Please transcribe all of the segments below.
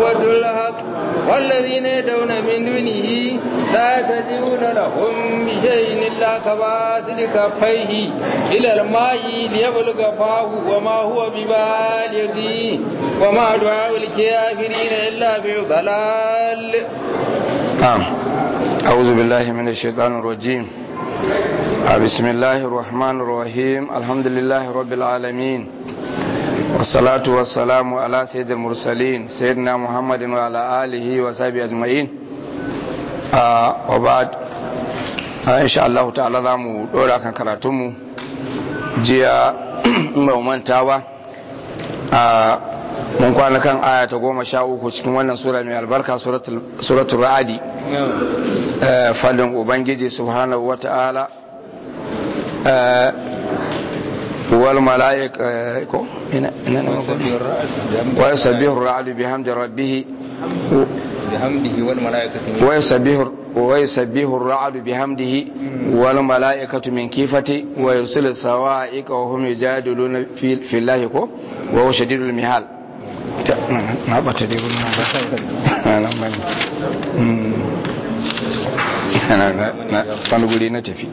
يعبدوا الحق والذين يدعون من دونه لا تجدون لهم بشيء إلا كباسل كفيه إلى الماء ليبلغ فاه وما هو ببالغه وما دعاء الكافرين إلا في ضلال نعم أعوذ بالله من الشيطان الرجيم بسم الله الرحمن الرحيم الحمد لله رب العالمين والصلاة والسلام على سيد المرسلين سيدنا محمد وعلى آله وصحبه أجمعين آه وبعد آه إن شاء الله تعالى زامو دورا كان كراتمو جيا مؤمنتاوا آه mun kwana kan aya ta goma sha uku cikin wannan sura mai albarka suratul ra'adi fadin ubangiji subhanahu wa ta'ala wal mala'ika ko ina ina wa yusabbihu ar-ra'du bihamdi rabbih bihamdihi wal malaikatu wa yusabbihu wa yusabbihu ar-ra'du bihamdihi wal mala'ikatu min kifati wa yursilu sawa'iqa wa hum yujadiluna fi llahi ko wa huwa shadidul mihal na bata dai wurin nan nan bane na wani guri na tafi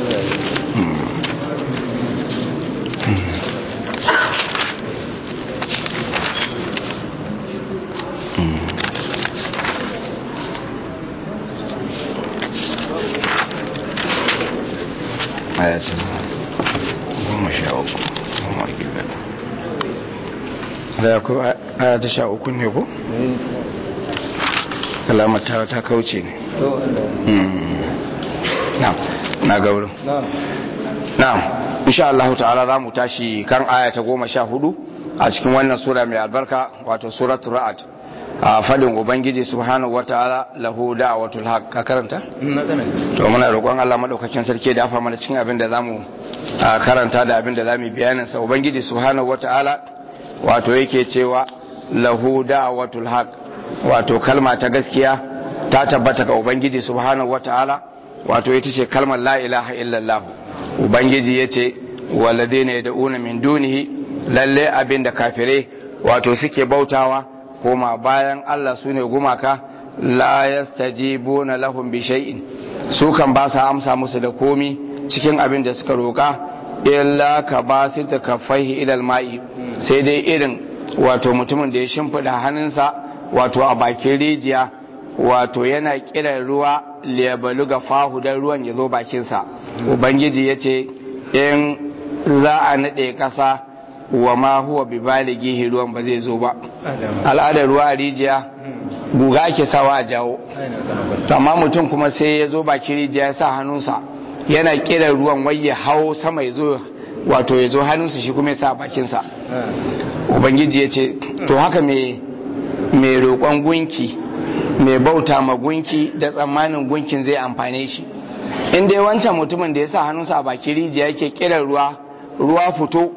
ayatun goma sha uku goma gida da ku aya ta sha uku ne ko? alamar ta ta kauce ne na na ga wurin na insha Allah ta'ala za mu tashi kan aya ta goma sha hudu a cikin wannan sura mai albarka wato suratul ra'ad a fadin ubangiji subhanahu wata'ala lahu da'watul haq ka karanta to muna roƙon Allah madaukakin sarki da afa mana cikin abin da zamu karanta da abin da zamu bayanin sa ubangiji subhanahu wata'ala wato yake cewa lahu da'watul haq wato kalma ta gaskiya ta tabbata ga ubangiji subhanahu wataala wato ita ce kalmar la ilaha illallah ubangiji yace walladheena yad'una min dunihi lalle abinda kafire wato suke bautawa koma bayan Allah sune gumaka la yastajibuna lahum bi shay'in su kan ba sa amsa musu da komi cikin abin da suka roka illa ka basita kaffaihi ila al-ma'i sai dai irin wato mutumin da ya shimfida hannunsa wato a bakin rijiya wato yana kiran ruwa liyabalu ga fahu don ruwan ya zo bakinsa ubangiji ya ce in za a naɗe ƙasa wa ma huwa bi balighi ruwan ba zai zo ba al'adar ruwa a rijiya guga ake sawa a jawo amma mutum kuma sai ya zo bakin rijiya ya sa hannunsa yana kiran ruwan wai ya hau sama ya zo wato ya zo hannunsa shi kuma ya sa bakinsa ubangiji ya ce to haka mai mai roƙon gunki mai bauta ma gunki da tsammanin gunkin zai amfane shi in dai wancan mutumin da ya sa hannunsa a baki rijiya yake kiran ruwa ruwa fito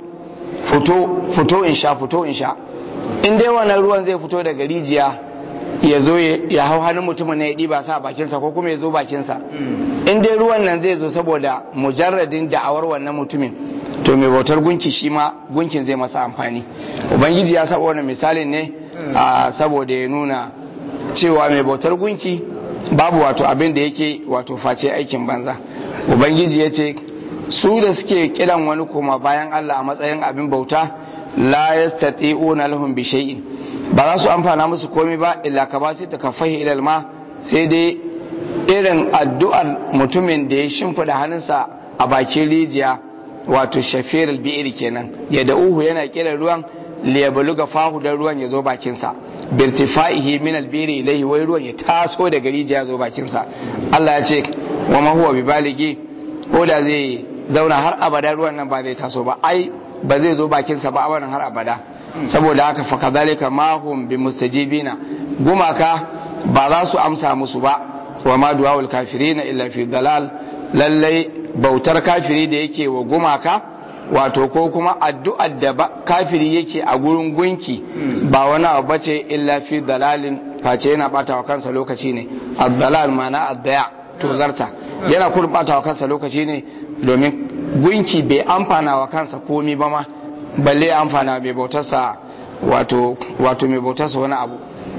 fito fito in sha fito in sha in dai wannan ruwan zai fito daga rijiya ya zo ya hau hannun mutumin na ya ɗiba sa a bakinsa ko kuma ya zo bakinsa in dai ruwan nan zai zo saboda mujarradin da'awar wannan mutumin to mai bautar gunki shi ma gunkin zai masa amfani ubangiji ya saba wannan misalin ne saboda ya nuna cewa mai bautar gunki babu wato abin da yake wato face aikin banza ubangiji ya ce su da suke kiran wani koma bayan Allah a matsayin abin bauta la yastati'una lahum bi shay'in ba za su amfana musu komai ba illa ka ba su ta kafahi ilal ma sai dai irin addu'ar mutumin da ya shimfida hannunsa a bakin rijiya wato shafirul bi'ir kenan ya da uhu yana kiran ruwan liyabaluga fahu dan ruwan ya zo bakinsa birtifaihi min albiri ilayhi wai ruwan ya taso daga rijiya ya zo bakinsa Allah ya ce wa ma huwa bi baligi ko da zai zauna har abada ruwan nan ba zai taso ba ai ba zai zo bakinsa ba a har abada saboda haka fa kadhalika ma hum bi mustajibina gumaka ba za su amsa musu ba wa ma du'aul kafirina illa fi dalal lallai bautar kafiri da yake wa gumaka wato ko kuma addu'ar da kafiri yake a gurin gunki ba wani abu bace illa fi dalalin face yana bata wa kansa lokaci ne ad-dalal ma'ana ad-daya to zarta yana kurin bata wa kansa lokaci ne domin gunki bai amfana wa kansa komi ba ma balle amfana mai bautarsa wato wato mai bautarsa wani abu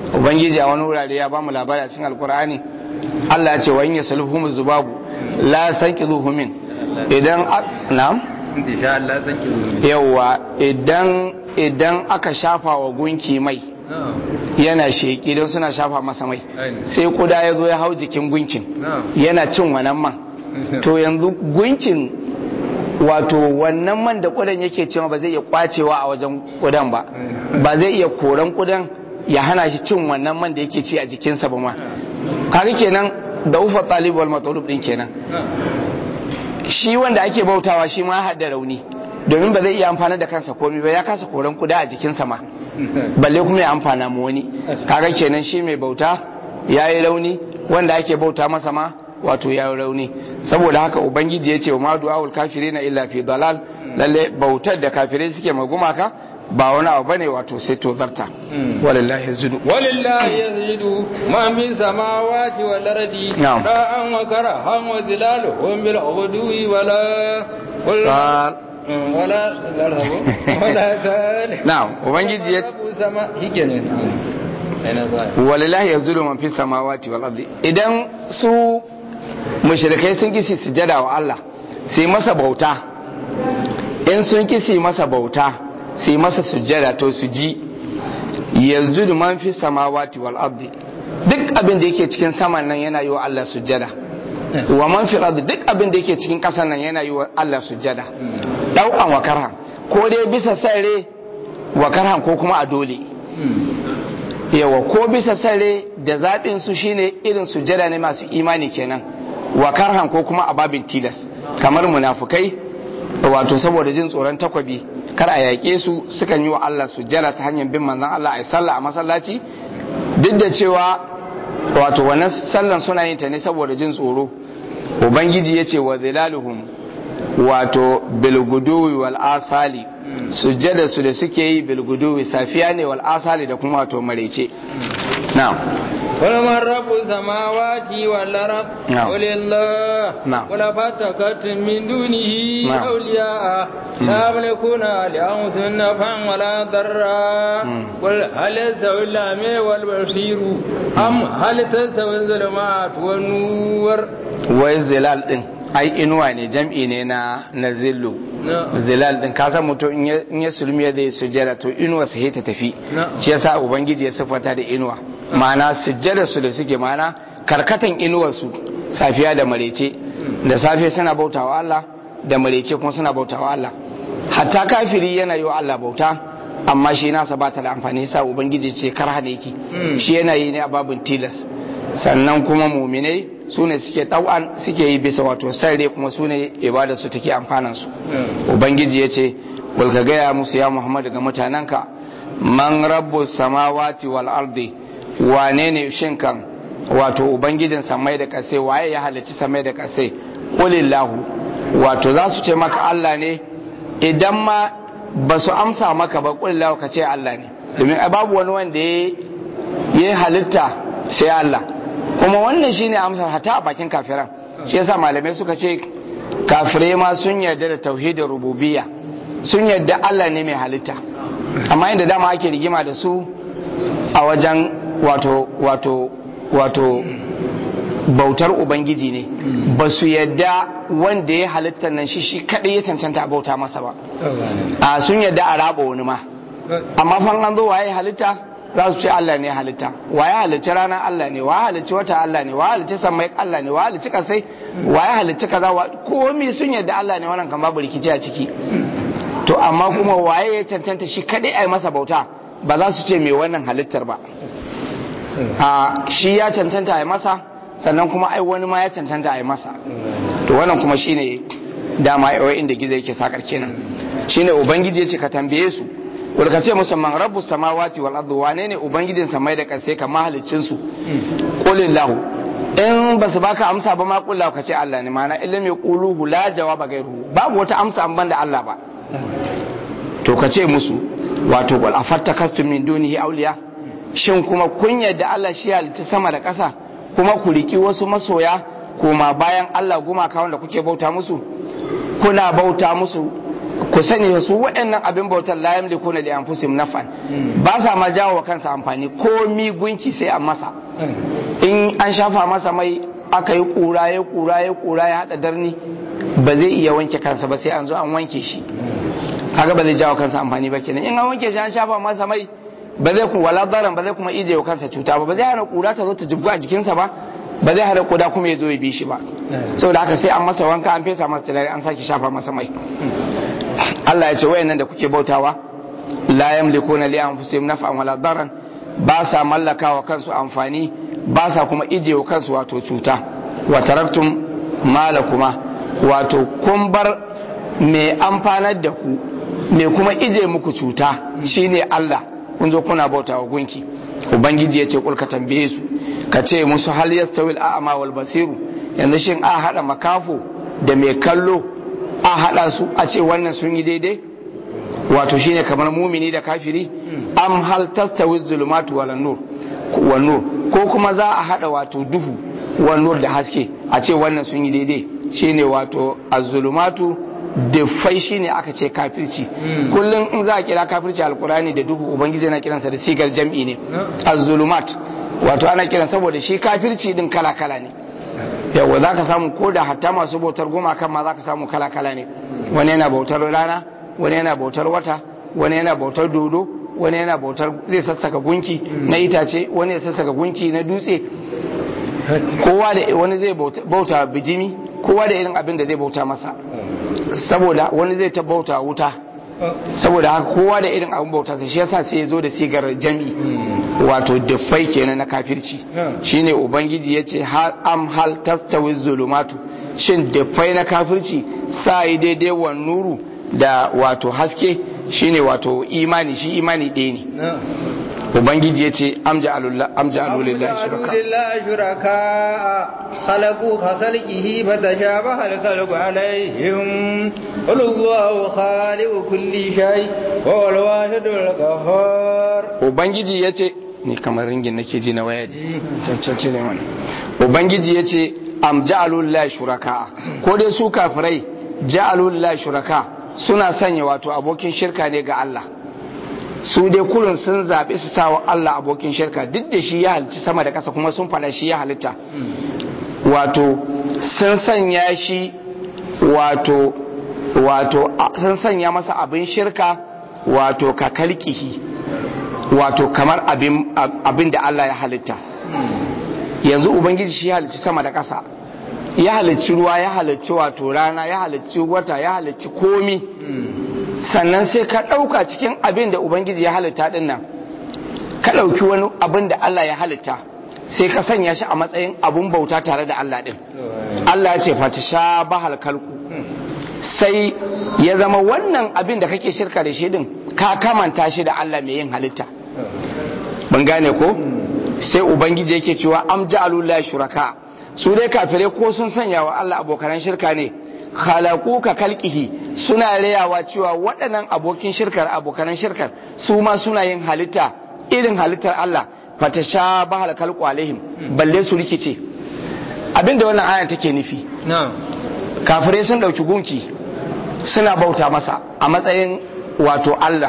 ubangiji a wani wurare ya bamu labari a cikin alkur'ani Allah ya ce wa in yasulhum zubabu la sanqizuhu min idan na'am insha Allah zan ki yawa idan idan aka shafa wa gunki mai yana sheki don suna shafa masa mai sai kuda ya zo ya hau jikin gunkin yana cin wannan man to yanzu gunkin wato wannan man da kudan yake cewa ba zai iya kwacewa a wajen kudan ba ba zai iya koran kudan ya hana shi cin wannan man da yake ci a jikinsa ba ma kaga kenan da ufa talib wal matlub din kenan shi wanda ake bautawa shi ma hada rauni domin ba zai iya amfana da kansa komai ba ya kasa koran kuda a jikinsa ma balle kuma ya amfana mu wani kaga kenan shi mai bauta ya yi rauni wanda ake bauta masa ma wato ya yi rauni saboda haka ubangiji ya ce wa madu awul kafiri na illa fi dalal lalle bautar da kafirai suke magumaka ba wani abu bane wato sai to zarta walillahi yazjudu walillahi yazjudu ma min samawati wal ardi Na'am. ra'an wa karahan wa zilaluhum bil udwi wala Sal. wala wala sal na'am ubangiji ya Rabu sama hikenan ina zuwa walillahi yazjudu man fi samawati wal ardi idan su mushrikai sun kisi sujada wa Allah sai masa bauta in sun kisi masa bauta sai masa sujada to su ji yazjudu man fi samawati wal ardi duk abin da yake cikin saman nan yana yi wa Allah sujada wa man fi ardi duk abin da yake cikin ƙasar nan yana yi wa Allah sujada dau'an wa karhan ko dai bisa sare wa karhan ko kuma a dole yawa ko bisa sare da zaɓin su shine irin sujada ne masu imani kenan wa karhan ko kuma a babin tilas kamar munafukai wato saboda jin tsoron takwabi kar a yaƙe su sukan yi wa Allah sujada ta hanyar bin manzon Allah a yi sallah a masallaci duk da cewa wato wannan sallan suna yin ta ne saboda jin tsoro ubangiji ya ce wa zilaluhum wato bilguduwi wal asali sujjada su da suke yi bilguduwi safiya ne wal asali da kuma wato marece na'am قل من رب السماوات والأرض نعم. قل الله نعم. قل فتكتم من دونه نعم. أولياء لا يملكون لأنفسهم نفعا ولا ضرا مم. قل هل يستوي الأعمى والبصير أم هل تستوي الظلمات والنور wai zilal din ai inuwa ne jam'i ne na na zillu نعم. zilal din ka san mutum in ya- in ya sulmi ya zai sujjada to inuwa sai ta tafi Na'am. shi yasa ubangiji ya siffanta da inuwa ma'ana sujjada su da suke ma'ana karkatan inuwar su safiya da marece da safe suna bautawa Allah da marece kuma suna bautawa Allah hatta kafiri yana yi wa Allah bauta amma shi nasa ba ta da amfani yasa ubangiji ce kar hane yake Mm. shi yana yi ne a babin tilas sannan kuma muminai su ne suke ɗau'an suke yi bisa wato sarre kuma su ne ibada su take amfanan su ubangiji ya ce ka gaya musu ya muhammadu ga mutanenka man rabbu samawati wal ardi wane ne shin kan wato ubangijin samai da kasai waye ya halicci samai da kasai qulillahu wato za su ce maka Allah ne idan ma ba su amsa maka ba qulillahu ka ce Allah ne domin ai babu wani wanda ya yi halitta sai Allah kuma wannan shine amsar hata a bakin kafiran shi yasa malamai suka ce kafirai ma sun yarda da tauhidin rububiyya sun yarda Allah ne mai halitta amma inda dama ake rigima da su a wajen wato wato wato bautar ubangiji ne ba su yadda wanda ya halitta nan shi shi kadai ya cancanta a bauta masa ba a sun yadda a raba wani ma amma fan an zo waye halitta za su ce Allah ne halitta waye halicci rana Allah ne waye halicci wata Allah ne waye halicci samai Allah ne waye halicci kasai waye halicci kaza wa komai sun yadda Allah ne wannan kan babu rikici a ciki to amma kuma waye ya cancanta shi kadai ai masa bauta ba za su ce mai wannan halittar ba a shi ya cancanta ai masa sannan kuma ai wani ma ya cancanta ai masa to wannan kuma shine dama ai inda gizo yake sakar kenan shine ubangiji ya ce ka tambaye su wal ka ce musamman rabbu samawati wal ardi wane ne ubangijin samai da kasai kamar haliccin su qulillahu in ba su baka amsa ba ma kullahu ka ce Allah ne mana ilmi quluhu la jawaba gairu babu wata amsa an banda Allah ba to ka ce musu wato wal afattakastum min dunihi awliya shin kuma kun yadda Allah shi halitta sama da ƙasa kuma ku riki wasu masoya kuma bayan Allah gumaka wanda kuke bauta musu kuna bauta musu ku sani su waɗannan abin bautar la yamlikuna li anfusihim naf'an ba sa ma jawo wa kansa amfani ko mi gunki sai an masa in an shafa masa mai aka yi kura ya kura ya kura ya hada darni ba zai iya wanke kansa ba sai an zo an wanke shi haka ba zai jawo kansa amfani ba kenan in an wanke shi an shafa masa mai ba zai kuma wala daran ba zai kuma ije wa kansa cuta ba ba zai hana kura ta zo ta jibgu a jikinsa ba ba zai hana kuda kuma ya zo ya bi shi ba saboda haka sai an masa wanka an fesa masa turare an sake shafa masa mai Allah ya ce wayannan da kuke bautawa la yamlikuna li anfusihim naf'an wala daran ba sa mallaka wa kansu amfani ba sa kuma ije wa kansu wato cuta wa taraktum malakuma wato kun bar mai amfanar da ku mai kuma ije muku cuta shine Allah kun zo kuna bauta wa gunki ubangiji ya ce kulka tambaye su ka ce musu hal yastawil a'ma wal basiru yanzu shin a hada makafo da mai kallo a hada su a ce wannan sun yi daidai wato shine kamar mumini da kafiri am hal tastawi zulumatu wal nur wal nur ko kuma za a hada wato duhu wal nur da haske a ce wannan sun yi daidai shine wato az-zulumatu dufai shine aka ce kafirci kullum in za a kira kafirci alkurani da duhu ubangiji yana kiransa da sigar jam'i ne az-zulumat wato ana kiran saboda shi kafirci din kala kala ne yawa za ka samu ko da hatta masu bautar gumakan ma za ka samu kala kala ne wani yana bautar rana wani yana bautar wata wani yana bautar dodo wani yana bautar zai sassaka gunki na itace wani ya sassaka gunki na dutse kowa da wani zai bauta bijimi kowa da irin abin da zai bauta masa saboda wani zai ta bauta wuta saboda haka kowa da irin abin bauta shi yasa sai ya zo da sigar jami wato dufai kenan na kafirci shine ubangiji ya ce har am hal tastawi zulumatu shin dufai na kafirci sa yi daidai wa nuru da wato haske shine wato imani shi imani ɗaya ne ubangiji ya ce amja alulillahi shuraka khalaqu ka khalqihi fatashabaha al-khalqu alaihim qul huwallahu khaliqu kulli shay wa huwal wahidul qahhar ubangiji ya ce ni kamar ringin nake ji na waya cancanci ne wani ubangiji ya ce am ja'alulillahi shuraka ko dai su kafirai ja'alulillahi shuraka suna sanya wato abokin shirka ne ga Allah su dai kullum sun zaɓi su sawa Allah abokin shirka duk da shi ya halitta sama da ƙasa kuma sun faɗa shi ya halitta wato sun sanya shi wato wato sun sanya masa abin shirka wato ka kalkihi wato kamar abin da Allah ya halitta yanzu ubangiji shi ya halitta sama da ƙasa ya halicci ruwa ya halicci wato rana ya halicci wata ya halicci komi sannan sai ka ɗauka cikin abin da ubangiji ya halitta ɗin nan ka ɗauki wani abin da Allah ya halitta sai ka sanya shi a matsayin abun bauta tare da Allah ɗin Allah ya ce fata sha bahal kalku sai ya zama wannan abin da kake shirka da shi ɗin ka kamanta shi da Allah mai yin halitta ban gane ko sai ubangiji yake cewa am ja'alullahi shuraka su dai kafirai ko sun sanya wa Allah abokanan shirka ne khalaku ka kalkihi suna rayawa cewa waɗannan abokin shirkar abokanan shirkar su ma suna yin halitta irin halittar Allah fata sha bahal kalku alaihim balle su rikice abinda wannan aya take nufi kafirai sun ɗauki gunki suna bauta masa a matsayin wato Allah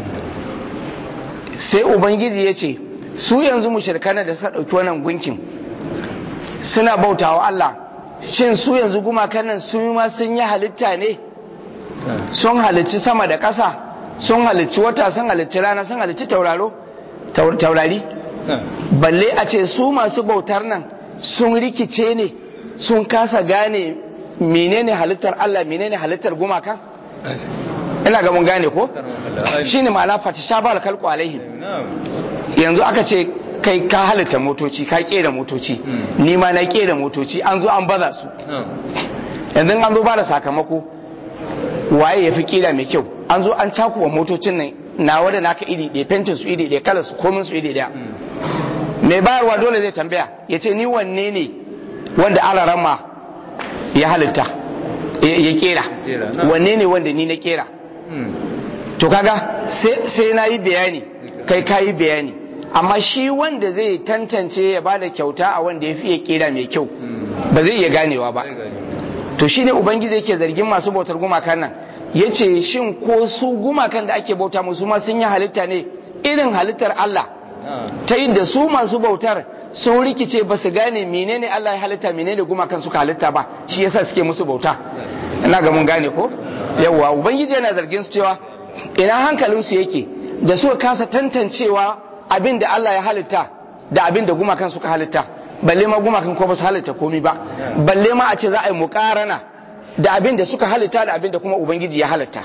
sai ubangiji ya ce su yanzu mushrikana da suka ɗauki wannan gunkin suna bautawa Allah shin su yanzu gumakan nan su ma sun yi halitta ne sun halicci sama da ƙasa sun halicci wata sun halicci rana sun halicci tauraro taurari balle a ce su masu bautar nan sun rikice ne sun kasa gane menene halittar Allah menene halittar gumaka ina ga mun gane ko shine ma'ana fatashabal kalqu alaihim yanzu aka ce kai ka halitta motoci ka kera motoci ni ma na kera motoci an zo an baza su yanzu an zo ba da sakamako waye ya fi kira mai kyau an zo an cakuwa motocin nan na wadda naka iri ɗaya fentin su iri ɗaya kalar su komin su iri ɗaya mai bayarwa dole zai tambaya ya ce ni wanne ne wanda alarama ya halitta ya kera wanne ne wanda ni na kera to kaga sai na yi bayani kai ka yi bayani amma shi wanda zai tantance ya ba da kyauta a wanda ya fi kera mai kyau ba zai iya ganewa ba to shi ne ubangiji yake zargin masu bautar gumakan nan yace shin ko su gumakan da ake bauta musu ma sun yi halitta ne irin halittar Allah ta da su masu bautar sun rikice ba su gane menene Allah ya halitta menene gumakan suka halitta ba shi yasa suke musu bauta ina ga mun gane ko yawwa ubangiji yana zargin su cewa ina hankalin su yake da suka kasa tantancewa abin da Allah ya halitta da abin da gumakan suka halitta balle ma gumakan ko ba su halitta komai ba balle ma a ce za a yi muƙarana da abin da suka halitta da abin da kuma ubangiji ya halitta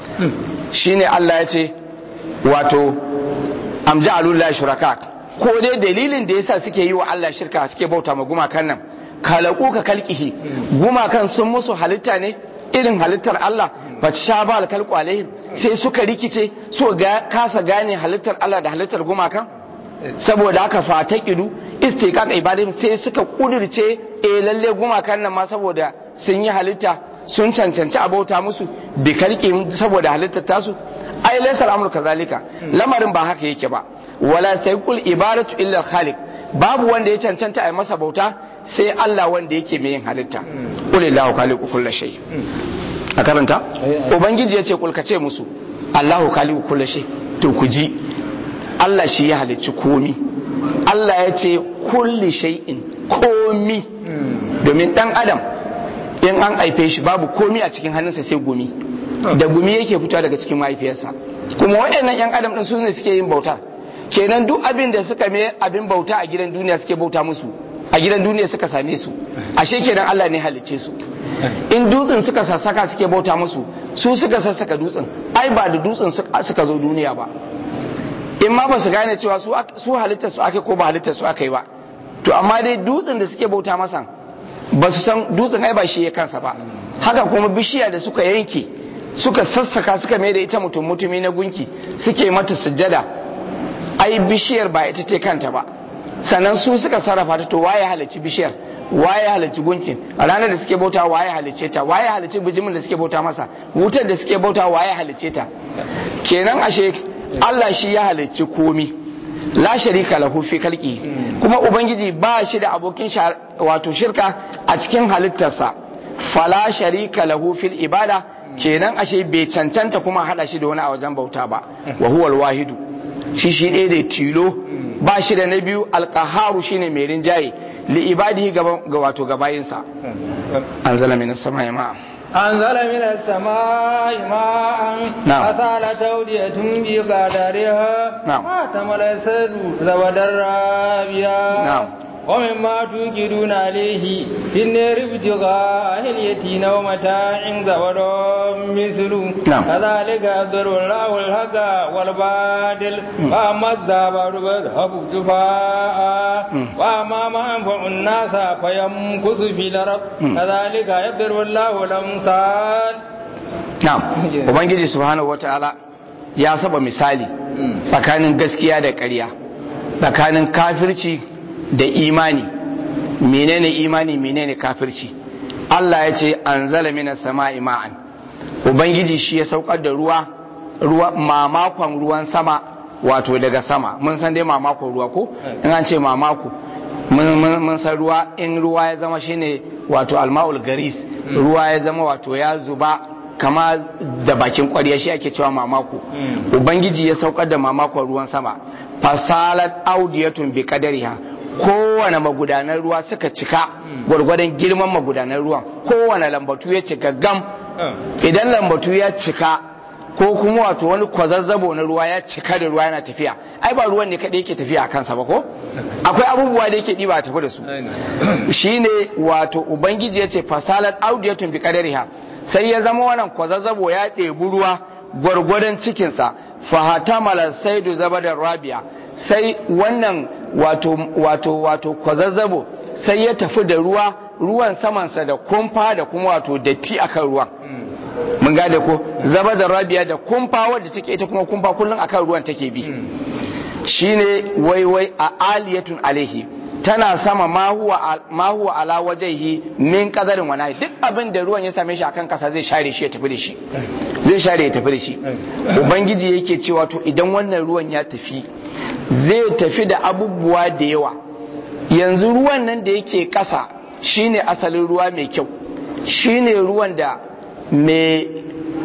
shine Allah ya ce wato amja'alullahi shuraka ko dai dalilin da yasa suke yi wa Allah shirka suke bauta ma gumakan nan kalaku ka kalkihi gumakan sun musu halitta ne irin halittar Allah ba sha ba alkalku alaihim sai suka rikice so ga kasa gane halittar Allah da halittar gumakan saboda haka fata kidu istiqaq ibadin sai suka kudirce eh lalle gumakan nan ma saboda sun yi halitta sun cancanci a bauta musu bi kalki saboda halittar tasu ai laysa al'amru kazalika lamarin ba haka yake ba wala sayqul ibadatu illa khaliq babu wanda ya cancanta a masa bauta sai Allah wanda yake mai yin halitta qulillahu khaliqu kulli shay a karanta ubangiji ya ce kulkace musu Allahu khaliqu kulli shay to ku ji Allah shi ya halicci komi Allah ya ce kulli shay'in komi domin dan adam in an aife shi babu komi a cikin hannunsa sai gumi da gumi yake fitowa daga cikin mahaifiyarsa kuma waɗannan yan adam din su ne suke yin bauta kenan duk abin da suka mai abin bauta a gidan duniya suke bauta musu a gidan duniya suka same su ashe kenan Allah ne halicce su in dutsen suka sassaka suke bauta musu su suka sassaka dutsen ai ba da dutsen suka zo duniya ba in ma ba su gane cewa su halittar su ake ko ba halittar su aka yi ba to amma dai dutsen da suke bauta masa ba su san dutsen ai ba shi ya kansa ba haka kuma bishiya da suka yanke suka sassaka suka mai da ita mutum mutumi na gunki suke mata sujjada ai bishiyar ba ita ce kanta ba sannan su suka sarrafa ta to waye halicci bishiyar waye halicci gunkin a ranar da suke bauta waye halicce ta waye halicci bijimin da suke bauta masa wutar da suke bauta waye halicce ta kenan ashe Allah shi ya halicci komi la sharika lahu fi kalki kuma ubangiji ba shi da abokin wato shirka a cikin halittarsa fala sharika lahu fil ibada kenan ashe bai cancanta kuma hada shi da wani a wajen bauta ba wa huwal wahidu shi shi ɗaya da tilo ba shi da na biyu alkaharu shine mai rinjaye li ibadihi ga wato gabayinsa an zala min sama ya ma'a أنزل من السماء ماء نعم. فسال تودية بقدرها نعم. ما تمل السد زود الرابية نعم. ومما توقدون عليه في النار ابتغاء اليتين ومتاع زبد مثل نعم. كذلك يضر الله الحق والباطل فأما الزبد فاذهب جفاء مم. وأما ما ينفع الناس فيمكث في الأرض مم. كذلك يضرب الله الأمثال na'am ubangiji subhanahu wataala ya saba misali tsakanin gaskiya da ƙarya tsakanin kafirci da imani menene imani menene kafirci Allah ya ce anzala minas sama'i ma'an ubangiji shi ya saukar da ruwa ruwa mamakon ruwan sama wato daga sama mun san dai mamakon ruwa ko in an ce mamako mun- mun mun san ruwa in ruwa ya zama shine wato alma'ul garis ruwa ya zama wato ya zuba kama da bakin kwarya shi ake cewa mamako ubangiji ya saukar da mamakon ruwan sama fasalat audiyatun bi qadariha kowane magudanar ruwa suka cika gwargwadon girman magudanar ruwan kowane lambatu ya cika gam idan lambatu ya cika ko kuma wato wani kwazazzabo na ruwa ya cika da ruwa yana tafiya ai ba ruwan ne kaɗai yake tafiya a kansa ba ko akwai abubuwa da yake ɗiba a tafi da su shine wato ubangiji ya ce fasalat audiyatun bi qadariha sai ya zama wannan kwazazzabo ya ɗebi ruwa gwargwadon cikinsa fahatamala saidu zabadar rabia sai wannan wato wato wato kwazazzabo sai ya tafi da ruwa ruwan samansa da kumfa da kuma wato datti akan ruwan mun gane ko zaba da rabiya da kumfa wadda take ita kuma kumfa kullum akan ruwan take bi shine wai wai a aliyatun alaihi tana sama ma huwa ma huwa ala wajhihi min qadarin wa nahi duk abin da ruwan ya same shi akan kasa zai share shi ya tafi da shi zai share ya tafi da shi ubangiji yake cewa to idan wannan ruwan ya tafi zai tafi da abubuwa da yawa yanzu ruwan nan da yake kasa shine asalin ruwa mai kyau shine ruwan da mai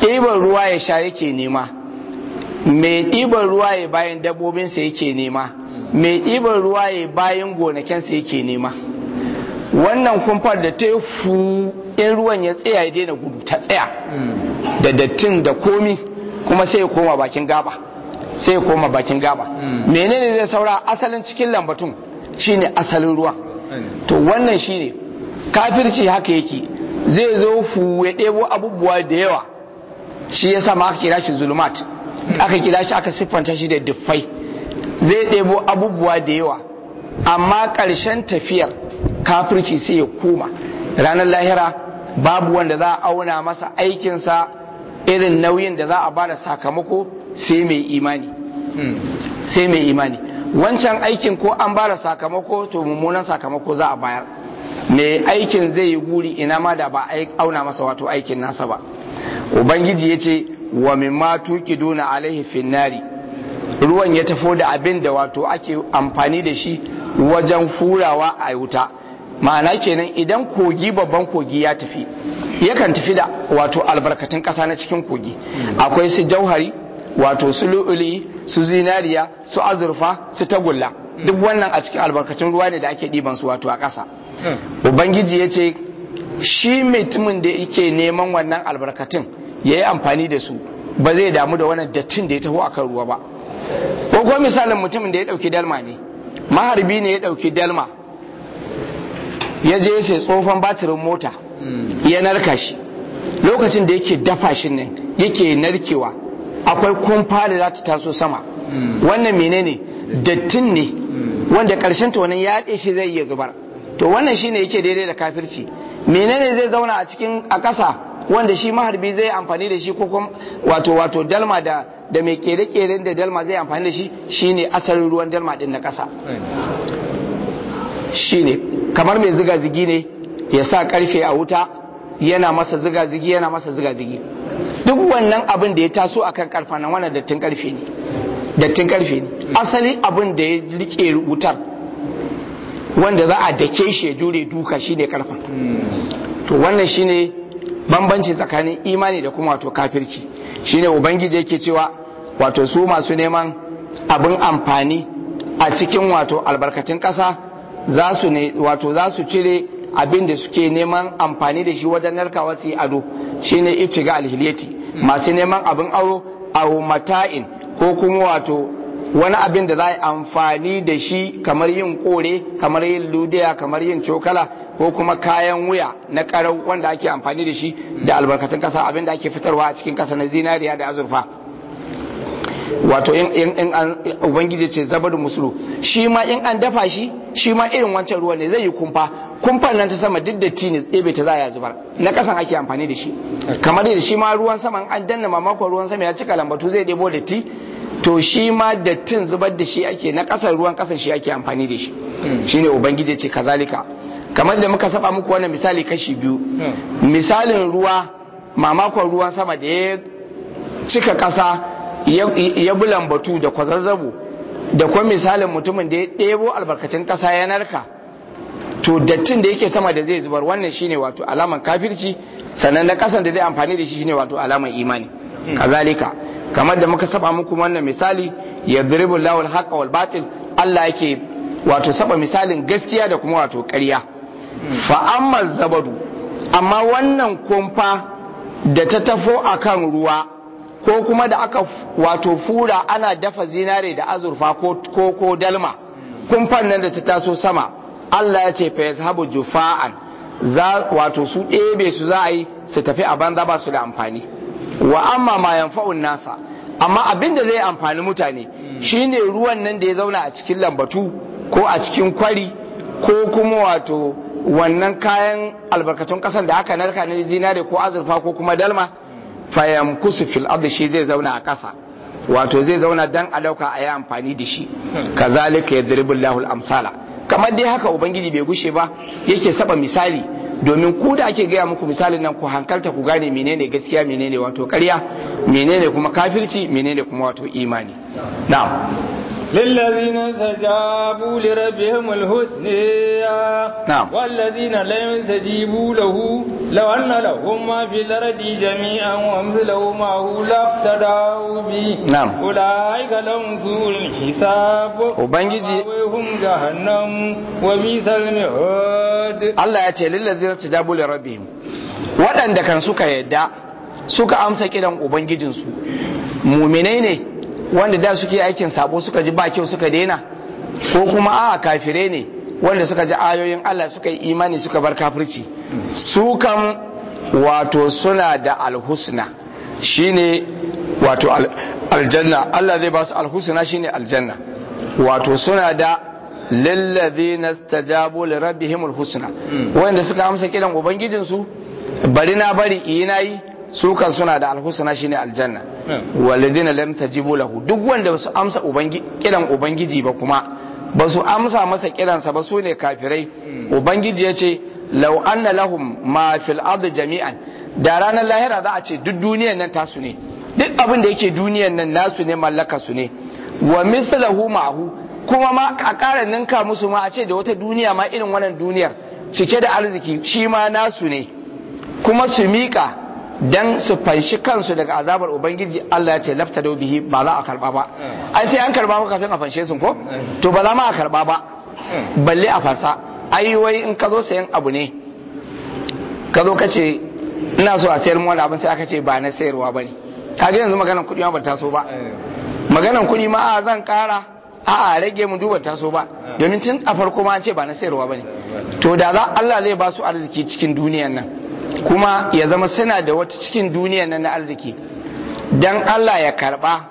ɗiban ruwa ya sha yake nema mai ɗiban ruwa ya bayan dabbobinsa yake nema mai ɗiban ruwa ya bayan gonakinsa yake nema wannan kumfar da ta yi fu in ruwan ya tsaya ya daina gudu ta tsaya da dattin da komi kuma sai ya koma bakin gaba sai ya koma bakin gaba menene zai saura asalin cikin lambatun shine asalin ruwan to wannan shine kafirci haka yake zai zo fu ya ɗebo abubuwa da yawa shi ya sama aka kira shi zulumat aka kira shi aka siffanta shi da duffai zai ɗebo abubuwa da yawa amma ƙarshen tafiyar kafirci sai ya koma ranar lahira babu wanda za a auna masa aikinsa irin nauyin da za a bada sakamako sai mai imani sai mai imani wancan aikin ko an bada sakamako to mummunan sakamako za a bayar mai aikin zai yi guri ina ma da ba auna masa wato aikin nasa ba ubangiji ya ce wa mimma tuqiduna alaihi finnari ruwan ya tafo da abin da wato ake amfani da shi wajen furawa a wuta ma'ana kenan idan kogi babban kogi ya tafi yakan tafi da wato albarkatun ƙasa na cikin kogi akwai su jauhari wato su lu'uli su zinariya su azurfa su tagulla duk wannan a cikin albarkatun ruwa ne da ake ɗiban su wato a ƙasa ubangiji ya ce shi mutumin da yake neman wannan albarkatun ya yi amfani da su ba zai damu da wannan dattin da ya taho akan ruwa ba ko kuma misalin mutumin da ya ɗauki dalma ne maharbi ne ya ɗauki dalma ya je sai tsofan batirin mota ya narka shi lokacin da yake dafa shi nan yake narkewa akwai kumfa da za ta taso sama wannan menene dattin ne wanda karshen ta wannan ya shi zai iya zubar to wannan shine yake daidai da kafirci menene zai zauna a cikin a ƙasa wanda shi maharbi zai amfani da shi ko kuma wato wato dalma da da mai kere-kere da dalma zai amfani da shi shine asalin ruwan dalma din na ƙasa shine kamar mai ziga-zigi ne ya sa karfe a wuta yana masa ziga-zigi yana masa ziga-zigi duk wannan abin da ya taso akan karfa nan wannan dattin karfe ne dattin karfe ne asali abin da ya rike wutar wanda za a dake shi ya jure duka shine karfa to wannan shine bambanci tsakanin imani da kuma wato kafirci shine ubangiji yake cewa wato su masu neman abin amfani a cikin wato albarkatun ƙasa za su ne wato za su cire abin da suke neman amfani da shi wajen narkawa su yi ado shine ibtiga alhiliyati masu neman abin aro a mata'in ko kuma wato wani abin da za a yi amfani da shi kamar yin kore kamar yin ludiya kamar yin cokala ko kuma kayan wuya na karau wanda ake amfani da shi da albarkatun kasa abin da ake fitarwa a cikin kasa na zinariya da azurfa wato in an ubangiji ce zabar musulu shi ma in an dafa shi shi ma irin wancan ruwa ne zai yi kumfa kumfan nan ta sama duk da tini ɗebe ta za a zubar na kasan ake amfani da shi kamar da shi ma ruwan sama an danna mamakon ruwan sama ya cika lambatu zai ɗebo da ti to shi ma dattin zubar da shi ake na kasar ruwan kasar shi ake amfani da shi shine ubangiji ce kazalika kamar da muka saba muku wannan misali kashi biyu misalin ruwa mamakon ruwan sama da ya cika kasa ya bi lambatu da kwazazzabo da kuma misalin mutumin da ya ɗebo albarkacin kasa ya narka to dattin da yake sama da zai zubar wannan shine wato alaman kafirci sannan na kasan da zai amfani da shi shine wato alaman imani kazalika kamar da muka saba muku wannan misali ya diribu lawal haqqa wal batil Allah yake wato saba misalin gaskiya da kuma wato ƙarya fa amma zabadu amma wannan kumfa da ta tafo akan ruwa ko kuma da aka wato fura ana dafa zinare da azurfa ko ko, ko dalma kumfan nan da ta taso sama Allah ya ce fa yazhabu jufa'an za wato su ɗebe su za a yi su tafi a banza ba su da amfani wa amma ma yanfa'un nasa amma abin da zai amfani mutane shine ruwan nan da ya zauna a cikin lambatu ko a cikin kwari ko kuma wato wannan kayan albarkatun kasan da aka narka na zinare ko azurfa ko kuma dalma fayam kusu fil ardi shi zai zauna a kasa wato zai zauna dan a dauka a yi amfani da shi kazalika yadribu Allahu amsala kamar dai haka ubangiji bai gushe ba yake saba misali domin ku da ake gaya muku misalin nan ku hankalta ku gane menene gaskiya menene wato ƙarya menene kuma kafirci menene kuma wato imani na'am للذين استجابوا لربهم الحسنى نعم. والذين لم يستجيبوا له لو أن لهم ما في الأرض جميعا ومثله معه لافتدوا به نعم. أولئك لهم سوء الحساب Ubangiji- ومأواهم جهنم وبئس المهاد Allah ya ce lillazina tajabu li rabbihim waɗanda kan suka yadda suka amsa kiran ubangijinsu muminai ne wanda da suke aikin sabo suka ji ba kyau suka daina ko kuma a kafire ne wanda suka ji ayoyin Allah suka yi imani suka bar kafirci su kan wato suna da alhusna shine wato al- aljanna Allah zai ba su alhusna shine aljanna wato suna da lillazina stajabu li rabbihimul husna wanda suka amsa kiran ubangijinsu bari na bari ina yi su kan suna da alhusna shine aljanna walladina lam tajibu lahu duk wanda su amsa ubangi kiran ubangiji ba kuma ba su amsa masa kiransa ba su ne kafirai ubangiji ya ce law anna lahum ma fil ardi jami'an da ranar lahira za a ce duk duniyan nan tasu ne duk abin da yake duniyan nan nasu ne mallaka su ne wa mithlahu ma'hu kuma ma a ƙara ninka musu ma a ce da wata duniya ma irin wannan duniyar cike da arziki shi ma nasu ne kuma su miƙa dan su fanshi kansu daga azabar ubangiji Allah ya ce lafta da bihi ba za a karba ba ai sai an karba ba kafin a fanshe su ko to ba za ma a karba ba balle a fansa ai wai in ka zo sayan abu ne ka zo ka ce ina so a sayar mu wani abin sai aka ce ba na sayarwa ba ne kaga yanzu maganar kuɗi ma ba ta so ba maganan kuɗi ma a zan ƙara a a rage mu duba taso ba domin tun a farko ma an ce ba na sayarwa ba ne to da za Allah zai ba su arziki cikin duniyan nan kuma ya zama suna da wata cikin duniyan nan na arziki dan Allah ya karba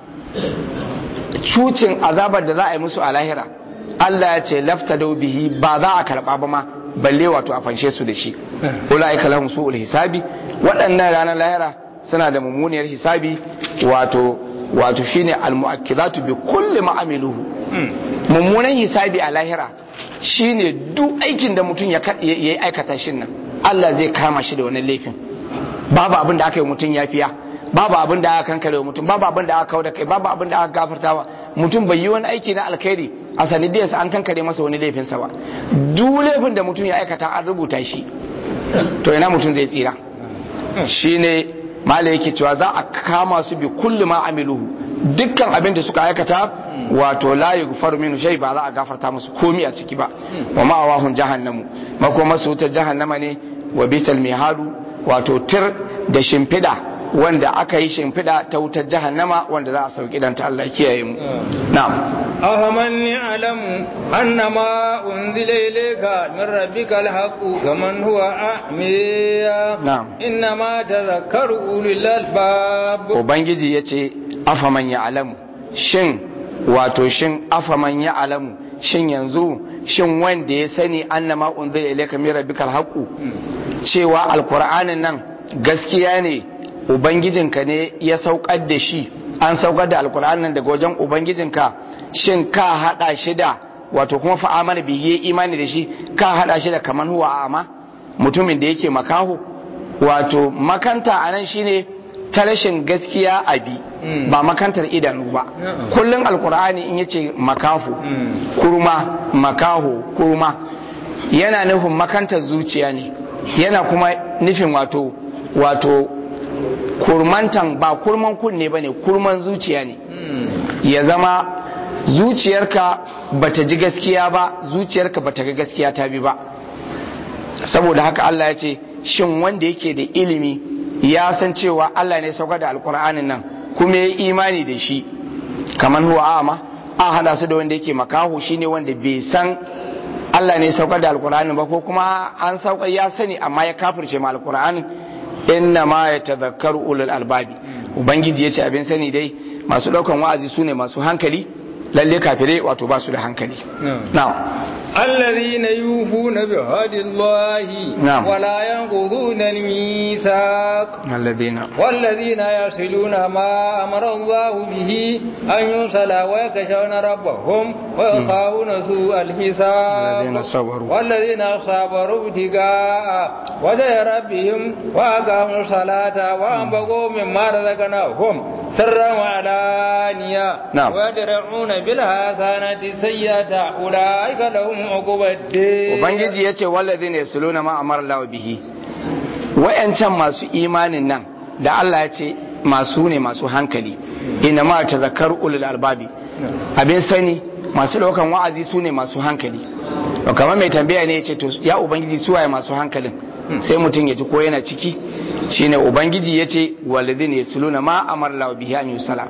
cucin azabar da za a yi musu a lahira Allah ya ce lafta da bihi ba za a karba ba ma balle wato a fanshe su da shi ulaika lahum su'ul hisabi waɗannan ranar lahira suna da mummuniyar hisabi wato wato shine almu'akkidatu bi kulli ma amiluhu mummunan hisabi a lahira shine duk aikin da mutum ya yi aikata shin nan Allah zai kama shi da wannan laifin babu abin da aka yi mutum yafiya babu abin da aka kankare wa mutum babu abin da aka kawo da kai babu abin da aka gafartawa mutum bai yi wani aiki na alkhairi a sanidiyarsa an kankare masa wani laifinsa ba duk laifin da mutum ya aikata an rubuta shi to ina mutum zai tsira shine mala yake cewa za a kama su bi kulli ma amiluhu dukkan abin da suka aikata wato la yughfaru minhu shay ba za a gafarta musu komi a ciki ba wa ma'awahun jahannamu makoma su ta jahannama ne wa bisal mihadu wato tir da shimfida wanda aka yi shimfida ta wutar jahannama wanda za a sauki dan ta Allah kiyaye mu na'am أفمن يعلم أن ما أنزل إليك من ربك الحق كمن هو أعمي نعم. إنما تذكر أولي الألباب ubangiji ya ce afaman ya alamu shin wato shin afaman ya alamu shin yanzu shin wanda ya sani annama unzila ilayka min rabbikal haqu cewa alqur'anin nan gaskiya ne ubangijinka ne ya saukar da shi an saukar da alqur'anin nan daga wajen ubangijinka shin ka hada shi da wato kuma fa amana bihi imani da shi ka hada shi da kaman huwa ama mutumin da yake makaho wato makanta anan shine ta rashin gaskiya a bi Mm. ba makantar idanu ba Mm. kullum alkur'ani in yace makafu Mm. kurma makaho kurma yana nufin makantar zuciya ne yana kuma nufin wato wato kurmantan ba kurman kunne ba ne kurman zuciya ne ya zama zuciyarka bata ji gaskiya ba zuciyarka bata ga gaskiya ta bi ba saboda haka Allah ya ce shin wanda yake da ilimi ya san cewa Allah ne saukar da alkur'anin nan kuma ya yi imani da shi kamar huwa ama a hada su da wanda yake makaho shine wanda bai san Allah ne saukar da alkur'anin ba ko kuma an saukar ya sani amma ya kafirce ma alkur'anin inna ma ya tazakkaru ulul albabi ubangiji ya ce abin sani dai masu daukan wa'azi su ne masu hankali lalle kafirai wato ba su da hankali na'am الذين يوفون بعهد الله نعم. ولا ينقضون الميثاق الذين والذين يصلون ما أمر الله به أن يوصل ويخشون ربهم ويخافون سوء الحساب الذين صبروا. والذين صبروا ابتغاء وجه ربهم وأقاموا الصلاة وأنفقوا مما رزقناهم سرا وعلانية نعم. ويدرعون بالحسنة السيئة أولئك لهم عقبى الدين ubangiji ya ce wallazi ne su luna ma'amar lawa bihi wa'yancan masu imanin nan da Allah ya ce masu ne masu hankali ina ma ta zakar ulul albabi abin sani masu daukan wa'azi su ne masu hankali to kamar mai tambaya ne ya ce to ya ubangiji su waye masu hankalin sai mutum ya ji ko yana ciki shine ubangiji ya ce wallazi ne su luna ma'amar lawa bihi an yusala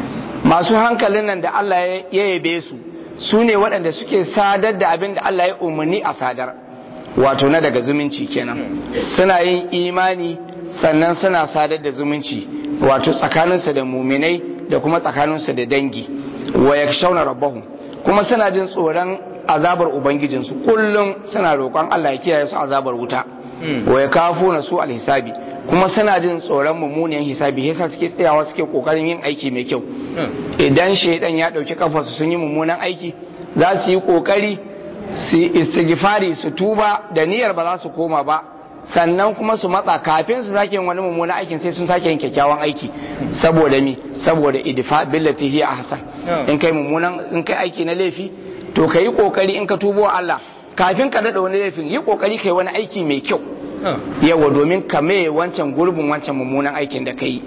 masu hankalin nan da Allah ya yabe su su ne waɗanda suke sadar da abin da Allah ya umarni a sadar wato na daga zumunci kenan suna yin imani sannan suna sadar da zumunci wato tsakaninsu da muminai da kuma tsakaninsu da dangi wa yakshawna rabbahum kuma suna jin tsoron azabar ubangijinsu kullum suna roƙon Allah ya kiyaye su azabar wuta wa yakafuna su alhisabi kuma suna jin tsoron mummunan hisabi yasa suke tsayawa suke kokarin yin aiki mai kyau idan shaidan ya dauki kafarsu sun yi mummunan aiki za su yi kokari su istighfari su tuba da niyyar ba za su koma ba sannan kuma su matsa kafin su sake yin wani mummunan aikin sai sun sake yin kyakkyawan aiki saboda mi saboda idfa billati hiya ahsan in kai mummunan in kai aiki na laifi to kai kokari in ka tubo Allah kafin ka dada wani laifin yi kokari kai wani aiki mai kyau yawa domin ka mai wancan gurbin wancan mummunan aikin da ka yi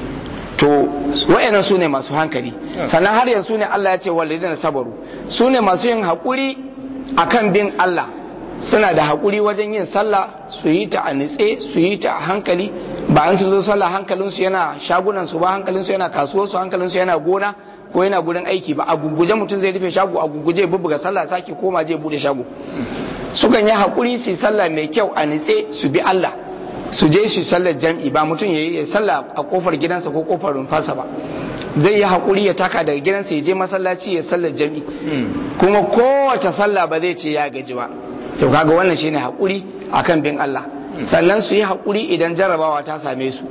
to wayannan su ne masu hankali sannan har yanzu ne Allah ya ce walidina sabaru su ne masu yin haƙuri akan bin Allah suna da haƙuri wajen yin sallah su yi ta a nitse su yi ta a hankali ba an su zo sallah hankalinsu yana shagunan su ba hankalinsu yana kasuwar su hankalinsu yana gona ko yana gurin aiki ba a guguje mutum zai rufe shago a guguje bubbuga sallah sake koma je bude shago sukan yi haƙuri su yi sallah mai kyau a nitse su bi Allah su je su sallar jam'i ba mutum ya yi sallah a kofar gidansa ko kofar rumfarsa ba zai yi haƙuri ya taka daga gidansa ya je masallaci ya sallar jam'i kuma kowace sallah ba zai ce ya gaji ba to kaga wannan shine haƙuri akan bin Allah sannan su yi haƙuri idan jarrabawa ta same su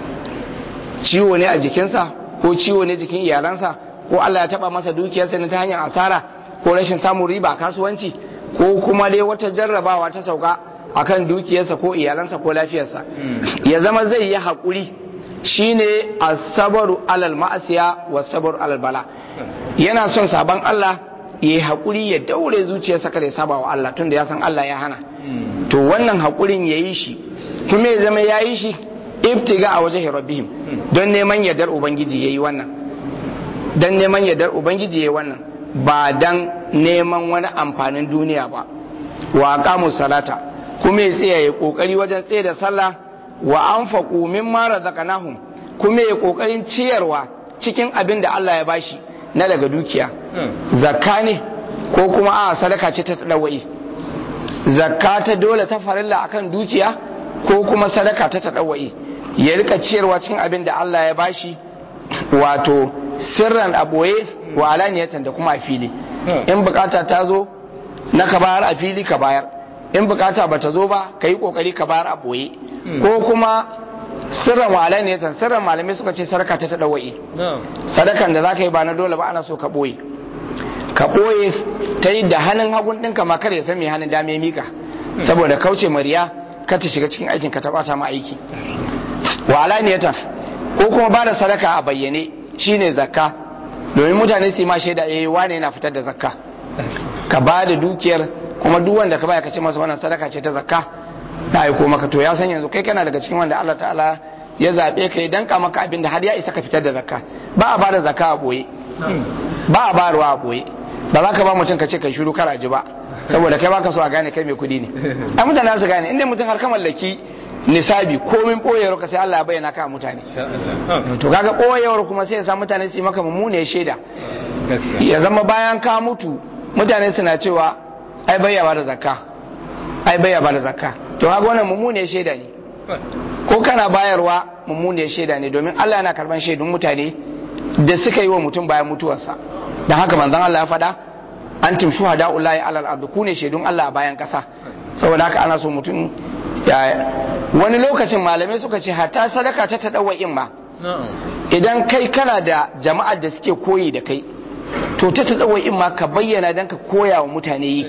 ciwo ne a jikinsa ko ciwo ne jikin iyalansa ko Allah ya taba masa dukiyarsa ne ta hanyar asara ko rashin samun riba a kasuwanci ko kuma dai wata jarrabawa ta sauka akan dukiyarsa ko iyalansa ko lafiyarsa ya zama zai yi haƙuri shine asabaru alal ma'asiya wa sabaru alal bala yana son sabon Allah ya yi haƙuri ya daure zuciyarsa kada ya saba wa Allah tunda ya san Allah ya hana to wannan haƙurin ya yi shi kuma ya zama ya yi shi ibtiga a wajen rabbihim don neman yardar ubangiji ya yi wannan don neman yardar ubangiji ya yi wannan ba don neman wani amfanin duniya ba wa aqamu salata kuma ya tsaya ya kokari wajen tsaye da sallah wa anfaqu mimma razaqnahum kuma ya kokarin ciyarwa cikin abin da Allah ya bashi na daga dukiya zakka ne ko kuma a sadaka ce ta tadawai zakka ta dole ta farilla akan dukiya ko kuma sadaka ta tadawai ya rika ciyarwa cikin abin da Allah ya bashi wato sirran aboye wa alaniyatan da kuma a fili in bukata ta zo na ka bayar a fili ka bayar in bukata ba ta zo ba ka yi kokari ka bayar a boye ko kuma sirran wa alaniyatan sirran malamai suka ce sarka ta tadawai sadakan da za ka yi ba na dole ba ana so ka boye ka boye ta yi da hannun hagun ɗinka ma kada ya san mai hannun dame ya mika saboda kauce mariya ka ta shiga cikin aikin ka ta bata ma aiki wa alaniyatan ko kuma ba da sadaka a bayyane shine zakka domin mutane su yi ma shaida eh wane yana fitar da zakka ka ba da dukiyar kuma duk wanda ka baya ka ce masa wannan sadaka ce ta zakka na aiko maka to ya san yanzu kai kana daga cikin wanda Allah ta'ala ya zabe ka ya danka maka abin da har ya isa ka fitar da zakka ba a bada zakka a boye ba a bayarwa a boye ba za ka ba mutum ka ce kai shiru kar ji ba saboda kai baka so a gane kai mai kudi ne ai mutane su gane inda mutum har ka mallaki nisabi komin boyewar ka sai Allah ya bayyana ka mutane to kaga boyewar kuma sai ya sa mutane su yi maka mummune shaida ya zama bayan ka mutu mutane suna cewa ai bayya ba da zakka ai bayya ba da zakka to kaga wannan mummune shaida ne ko kana bayarwa mummune shaida ne domin Allah yana karban shaidun mutane da suka yi wa mutum bayan mutuwarsa dan haka manzon Allah ya faɗa antum shuhada'ullahi alal ard ku ne shaidun Allah a bayan kasa saboda haka ana so mutum ya wani lokacin malamai suka ce hatta sadaka ta tadawwa'in ma idan kai kana da jama'ar da suke koyi da kai to ta tadawwa'in ma ka bayyana dan ka koya wa mutane yi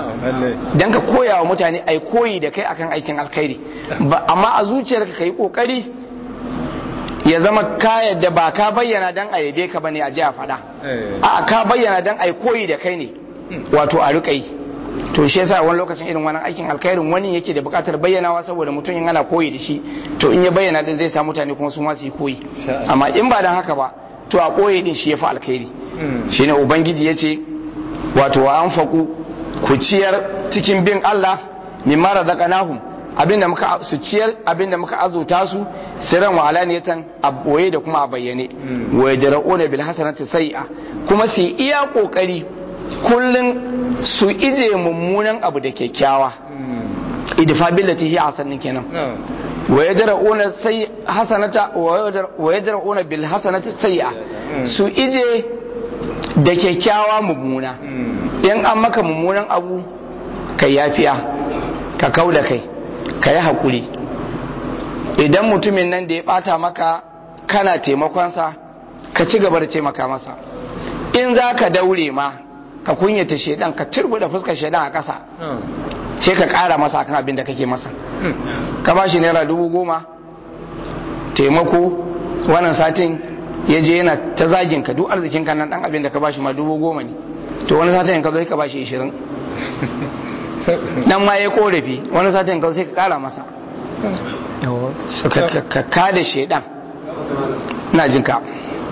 dan ka koya wa mutane ai koyi da kai akan aikin alkhairi amma a zuciyarka kai kokari ya zama ka yadda ba ka bayyana dan a yabe ka bane a ji a faɗa a ka bayyana dan a koyi da kai ne wato a riƙa yi to shi yasa wani lokacin irin wannan aikin alkhairin wani yake da buƙatar bayyanawa saboda mutum in ana koyi da shi to in ya bayyana din zai sa mutane kuma su ma su yi koyi amma in ba dan haka ba to a koyi din shi yafi alkhairi shine ubangiji yace wato wa anfaqu ku ciyar cikin bin Allah mimma razaqnahum abinda muka su ciyar abinda muka azuta su sirran wa alaniyatan a boye da kuma a bayyane wa yadra'una bil hasanati sai'a kuma su iya kokari kullun su ije mummunan abu da kyakkyawa idfa billati hi hasanin kenan wa yadra'una sai hasanata wa yadra'una bil hasanati sai'a su ije da kyakkyawa mummuna in an maka mummunan abu kai yafiya ka kau da kai ka yi haƙuri idan mutumin nan da ya ɓata maka kana taimakonsa ka ci gaba da taimaka masa in za ka daure ma ka kunyata shaidan ka da fuskar shaidan a ƙasa sai ka ƙara masa akan abin da kake masa ka ba shi naira dubu goma taimako wannan satin ya je yana ta zagin ka duk arzikin ka nan dan abin da ka ba shi ma dubu goma ne to wani satin ka zo ka ba shi ishirin nan ma ya korafi wani satin ka sai ka kara masa ka ka da shaidan na jin ka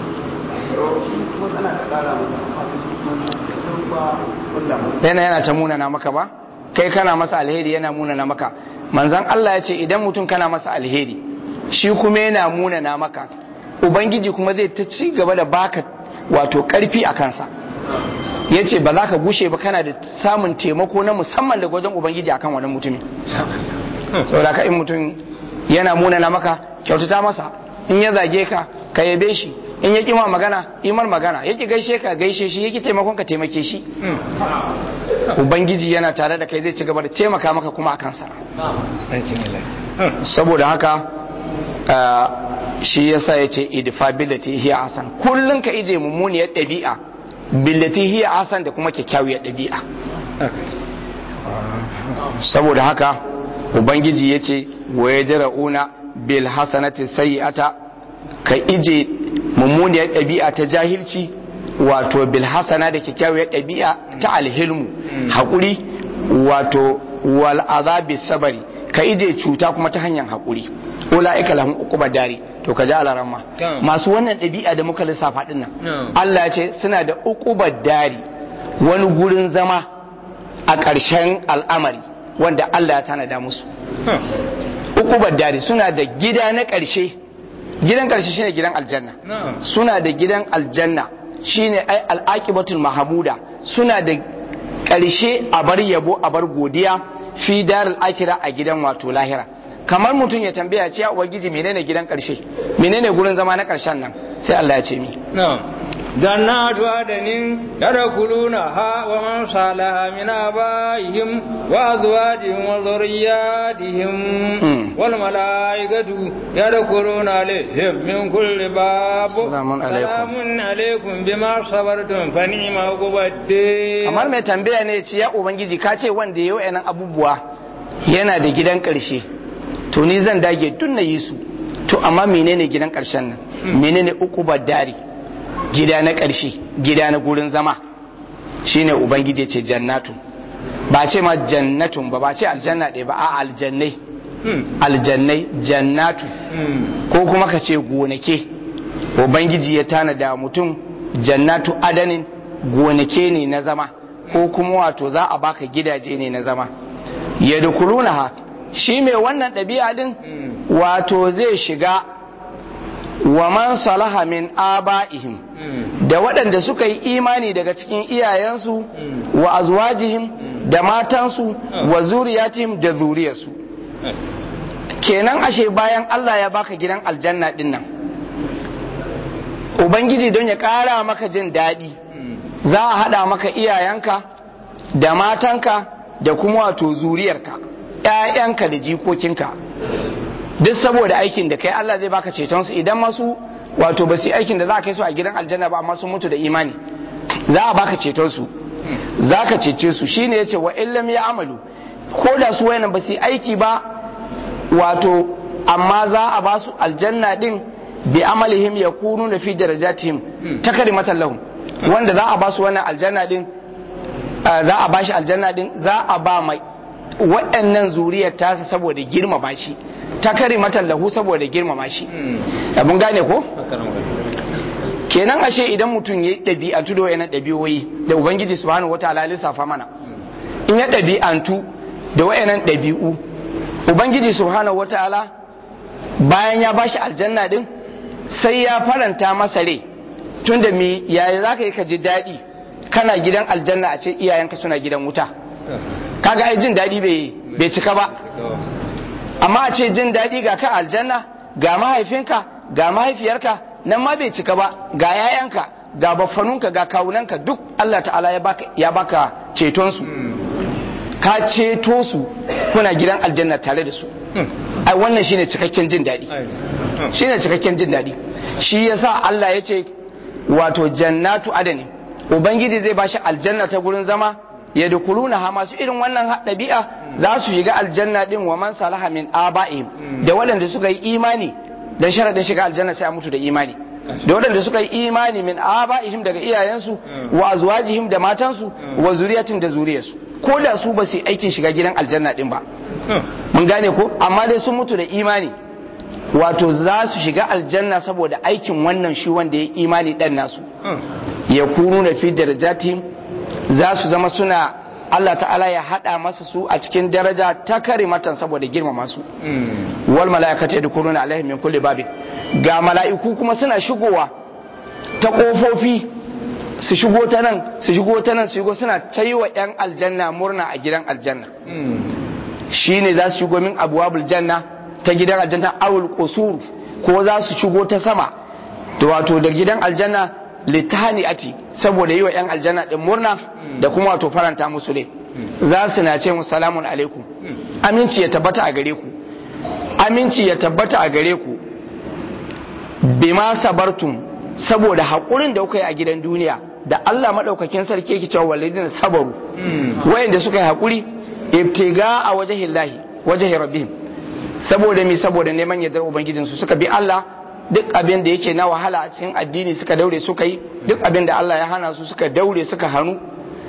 yana yana ta munana maka ba kai kana masa alheri yana munana maka manzan Allah ya ce idan mutum kana masa alheri shi kuma yana munana maka ubangiji kuma zai ta ci gaba da baka wato karfi a kansa ya ce ba za ka gushe ba kana da samun taimako na musamman daga wajen ubangiji akan wani mutumin saboda ka in mutum yana munana maka kyautata masa in ya zage ka ka yabe shi in ya kima magana imar magana yaki gaishe ka gaishe shi yaki taimakon ka taimake shi ubangiji yana tare da kai zai ci gaba da taimaka maka kuma a kansa saboda haka shi yasa ya ce idfa billati hiya asan kullun ka ije mummuniyar ɗabi'a billati hiya asan da kuma kyakkyawar ɗabi'a saboda haka ubangiji ya ce wa yadra'una bil hasanati sayyi'ata ka ije mummuniyar ɗabi'a ta jahilci wato bil hasana da kyakkyawar ɗabi'a ta alhilmu haƙuri wato wal azabi sabari ka ije cuta kuma ta hanyar haƙuri ula'ika lahum uquba dari to ka ji alaramma masu wannan ɗabi'a da muka lissafa din nan Allah ya ce suna da uquba dari wani gurin zama a ƙarshen al'amari wanda Allah ya tanada musu uquba dari suna da gida na ƙarshe gidan ƙarshe shine gidan aljanna suna da gidan aljanna shine ai al'aqibatul mahmuda suna da ƙarshe a bar yabo a bar godiya fi darul akira a gidan wato lahira kamar mutum ya tambaya ce ya ubangiji menene gidan karshe menene gurin zama na karshen nan sai Allah ya ce mi جنات عدن يدخلونها ومن صالح من آبائهم وأزواجهم وذرياتهم والملائكة يدخلون عليهم من كل باب سلام عليكم سلام عليكم بما صبرتم فنعم عقبى الدين kamar mai tambaya ne ce ya ubangiji ka ce wanda ya yi abubuwa yana da gidan karshe to ni zan dage tun na yi su to amma menene gidan karshen nan menene uku dari gida na ƙarshe gida na gurin zama shine ubangiji ce jannatu ba ce ma jannatun ba ba ce aljanna ɗaya ba a aljannai aljannai jannatu ko kuma ka ce gonake ubangiji ya tanada mutum jannatu adanin gonake ne na zama ko kuma wato za a baka gidaje ne na zama ya ha shi mai wannan ɗabi'a din wato zai shiga wa man salaha min aba'ihim da waɗanda suka yi imani daga cikin iyayensu wa azwajihim da matansu wa zuriyatihim da zuriyarsu kenan ashe bayan Allah ya baka gidan aljanna din nan ubangiji don ya ƙara maka jin daɗi za a haɗa maka iyayenka da matanka da kuma wato zuriyarka ‘ya'yanka da jikokinka duk saboda aikin da kai Allah zai baka ceton su idan masu wato ba su aikin da za a kai su a gidan aljanna ba amma sun mutu da imani za a baka ceton su za ka cece su shine yace wa illam ya amalu ko da su wayannan ba su aiki ba wato amma za a ba su aljanna din bi amalihim yakununa fi darajatihim takrimatan lahum wanda za a ba su wannan aljanna din za a ba shi aljanna din za a ba mai waɗannan zuriyar tasa saboda girmama shi takrimatan lahu saboda girmama shi abun gane ko kenan ashe idan mutum ya ɗabi'antu da wayannan ɗabi'oyi da ubangiji subhanahu wataala lissafa mana in ya ɗabi'antu da wayannan ɗabi'u ubangiji subhanahu wataala bayan ya bashi aljanna din sai ya faranta masa rai tunda me yaya zaka yi ka ji daɗi kana gidan aljanna a ce iyayenka suna gidan wuta kaga ai jin daɗi bai bai cika ba amma a ce jin daɗi ga ka aljanna ga mahaifinka ga mahaifiyarka nan ma bai cika ba ga yayanka ga baffanunka ga kawunanka duk Allah ta'ala ya baka ya baka ceton su ka ceto su kuna gidan aljanna tare da su ai wannan shine cikakken jin daɗi shine cikakken jin daɗi shi yasa Allah ya ce wato jannatu adani ubangiji zai bashi aljanna ta gurin zama ya dukuluna ha masu irin wannan ɗabi'a za su shiga aljanna din wa man salaha min aba'ihim da waɗanda suka yi imani dan sharadin shiga aljanna sai a mutu da imani da waɗanda suka yi imani min aba'ihim daga iyayensu wa azwajihim da matansu wa zuriyatin da zuriyarsu ko da su ba su aikin shiga gidan aljanna din ba mun gane ko amma dai sun mutu da imani wato za su shiga aljanna saboda aikin wannan shi wanda ya imani dan nasu ya kunu na fi darajatihim za su zama suna Allah ta'ala ya hada masa su a cikin daraja ta karimatan saboda girmama su wal mala'ikatu yadkhuluna alaihim min kulli babin ga mala'iku kuma suna shigowa ta kofofi su shigo ta nan su shigo ta nan su shigo suna ta yi wa 'yan aljanna murna a gidan aljanna shi ne za su shigo min abuwabul janna ta gidan aljanna awul qusur ko za su shigo ta sama to wato da gidan aljanna litani ati saboda yi wa 'yan aljanna din murna da kuma wato faranta musu ne za su na ce musu salamun alaikum aminci ya tabbata a gare ku aminci ya tabbata a gare ku bima sabartum saboda haƙurin da kuka yi a gidan duniya da Allah maɗaukakin sarki yake cewa walidina sabaru wayanda suka yi haƙuri ibtiga a wajahin lahi wajahin rabbihim saboda mi saboda neman yardar ubangijin su suka bi Allah duk abin da yake na wahala a cikin addini suka daure suka yi duk abin da Allah ya hana su suka daure suka hannu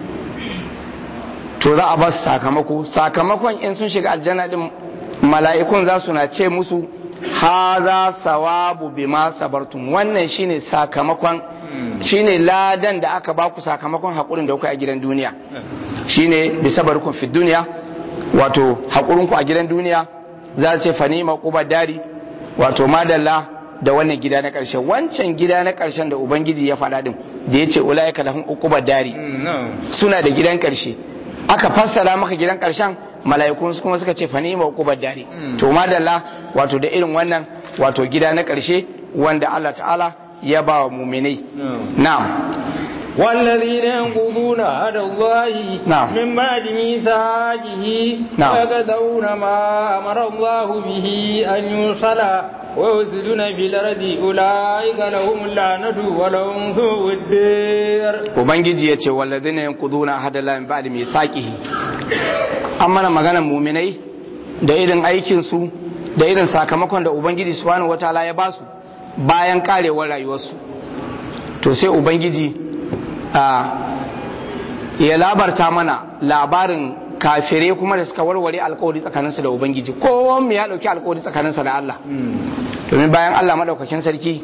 to za a ba su sakamako sakamakon in sun shiga aljanna din mala'ikun za su na ce musu haza sawabu bima sabartum wannan shine sakamakon shine ladan da aka baku sakamakon hakurin da kuka a gidan duniya shine bi sabarkum fi duniya wato hakurin ku a gidan duniya za su ce fanima quba dari wato madalla da wannan gida na karshe wancan gida na karshen da ubangiji ya faɗa din da yace ulaika lahum uquba dari suna da gidan karshe aka fassara maka gidan karshen mala'ikun kuma suka ce fa ni'ma uqubar dari to madalla wato da irin wannan wato gida na karshe wanda Allah ta'ala ya ba wa mu'minai na'am والذين ينقضون عهد الله نعم. من بعد ميثاقه نعم. ويقضون ما أمر الله به أن يوصل ويفسدون في الأرض أولئك لهم اللعنة ولهم سوء الدير ubangiji ya ce walladina yanquduna ahadallahi min ba'di mithaqihi an mana maganar mu'minai da irin aikin su da irin sakamakon da ubangiji subhanahu wataala ya basu bayan karewar rayuwarsu to sai ubangiji a ya labarta mana labarin kafire kuma da suka warware alkawari tsakaninsu da ubangiji kowa mu ya dauki alkawari tsakaninsa da Allah domin bayan Allah madaukakin sarki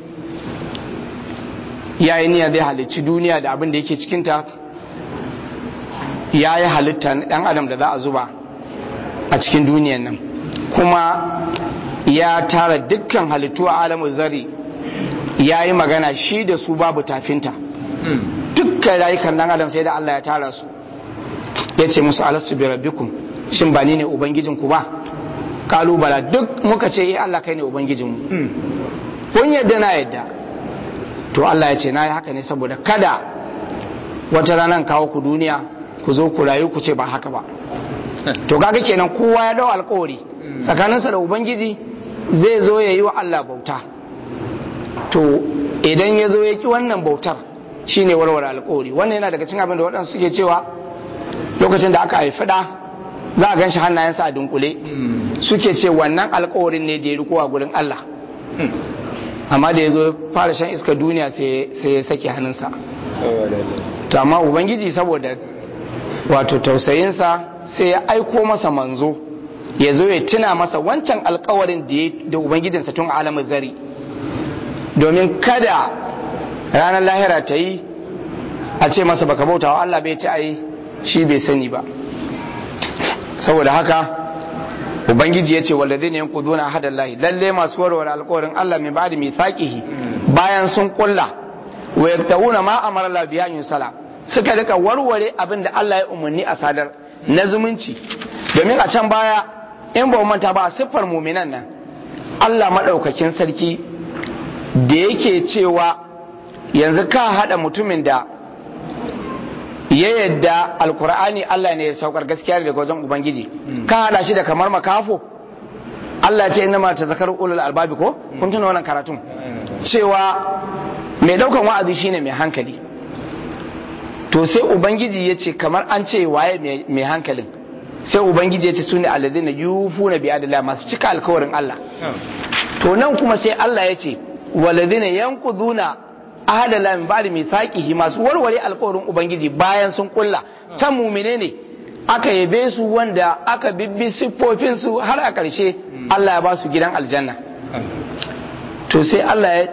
ya yi niyyar zai halicci duniya da abin da yake cikinta ya yi halitta ɗan adam da za a zuba a cikin duniyan nan kuma ya tara dukkan halittu a alamun zari ya yi magana shi da su babu tafinta dukkan rayukan ɗan adam sai da Allah ya tara su ya ce musu alastu bi rabbikum shin ba ni ne ubangijinku ba kalubala duk muka ce eh Allah kai ne ubangijinmu kun yadda na yadda to Allah ya ce na yi haka ne saboda kada wata ranar kawo ku duniya ku zo ku rayu ku ce ba haka ba to kaga kenan kowa ya dau alkawari tsakaninsa da ubangiji zai zo ya yi wa Allah bauta to idan ya zo ya ki wannan bautar shine warware alkawari wannan yana daga cikin abin da waɗansu suke cewa lokacin da aka haifi ɗa za a gan shi hannayensa a dunkule suke ce wannan alkawarin ne da ya riko a gurin Allah amma da ya zo fara shan iskar duniya sai ya sake hannunsa to amma ubangiji saboda wato tausayinsa sai ya aiko masa manzo ya zo ya tuna masa wancan alkawarin da ya da ubangijinsa tun alamun zari domin kada ranar lahira ta yi a ce masa baka bauta wa Allah bai ci ai shi bai sani ba saboda haka ubangiji ya ce wallazi ne yankuduna hadallahi lalle masu warware alkawarin Allah mai ba'di mithaqihi bayan sun kulla wa yaktawuna ma amara Allah biya yusala suka rika warware abin da Allah ya umarni a sadar na zumunci domin a can baya in ba manta ba siffar muminan nan Allah maɗaukakin sarki da yake cewa yanzu ka haɗa mutumin da ya yadda alkur'ani Allah ne ya saukar gaskiya daga wajen ubangiji ka haɗa shi da kamar makafo Allah ce inna ma ta zakar ulul albabi ko kun tuna wannan karatun cewa mai ɗaukan wa'azi shine mai hankali to sai ubangiji ya ce kamar an ce waye mai hankalin sai ubangiji ya ce su ne alladina yufu na biya masu cika alkawarin Allah to nan kuma sai Allah ya ce waladina yankuduna ahadala min ba'di mithaqihi masu warware alkawarin ubangiji bayan sun kulla can mumine ne aka yabe su wanda aka bibbi siffofin su har a ƙarshe Allah ya ba su gidan aljanna to sai Allah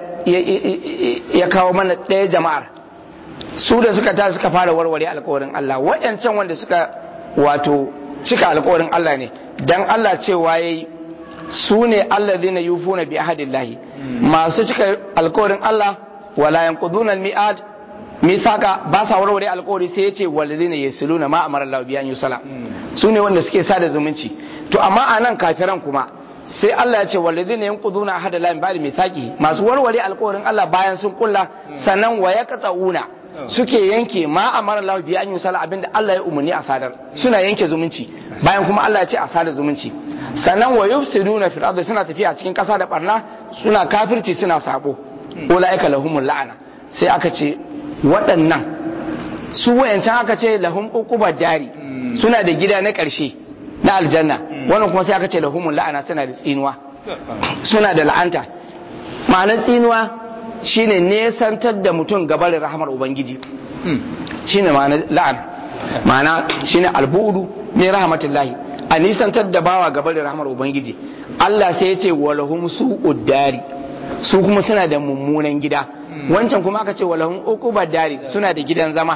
ya kawo mana ɗaya jama'ar su da suka ta suka fara warware alkawarin Allah waɗancan wanda suka wato cika alkawarin Allah ne dan Allah cewa yayi su ne alladhina yufuna bi ahadillahi masu cika alkawarin Allah wala yanquduna almi'ad misaka ba sa warware alkawari sai yace walladhina yasluna ma amara Allah bi an yusala su ne wanda suke sada zumunci to amma anan kafiran kuma sai Allah ya ce walladhina yanquduna ahadallahi min ba'di mithaqi masu warware alkawarin Allah bayan sun kulla sannan wa yaqta'una suke yanke ma amara Allah bi an yusala abinda Allah ya umarni a sadar suna yanke zumunci bayan kuma Allah ya ce a sadar zumunci sannan wa yufsiduna fil ardi suna tafiya cikin kasa da barna suna kafirci suna sabo ulaika lahumul la'ana sai aka ce waɗannan su wayancan aka ce lahum uqubad dari suna da gida na ƙarshe na aljanna wannan kuma sai aka ce lahumul la'ana suna da tsinuwa suna da la'anta ma'anar tsinuwa shine nesantar da mutum gabarin rahamar ubangiji shine ma'ana la'an ma'ana shine albudu min rahmatillahi a nisantar da bawa gabarin rahamar ubangiji Allah sai ya ce walahum su'ud dari su kuma suna da mummunan gida wancan kuma aka ce walahum uqubad dari suna da gidan zama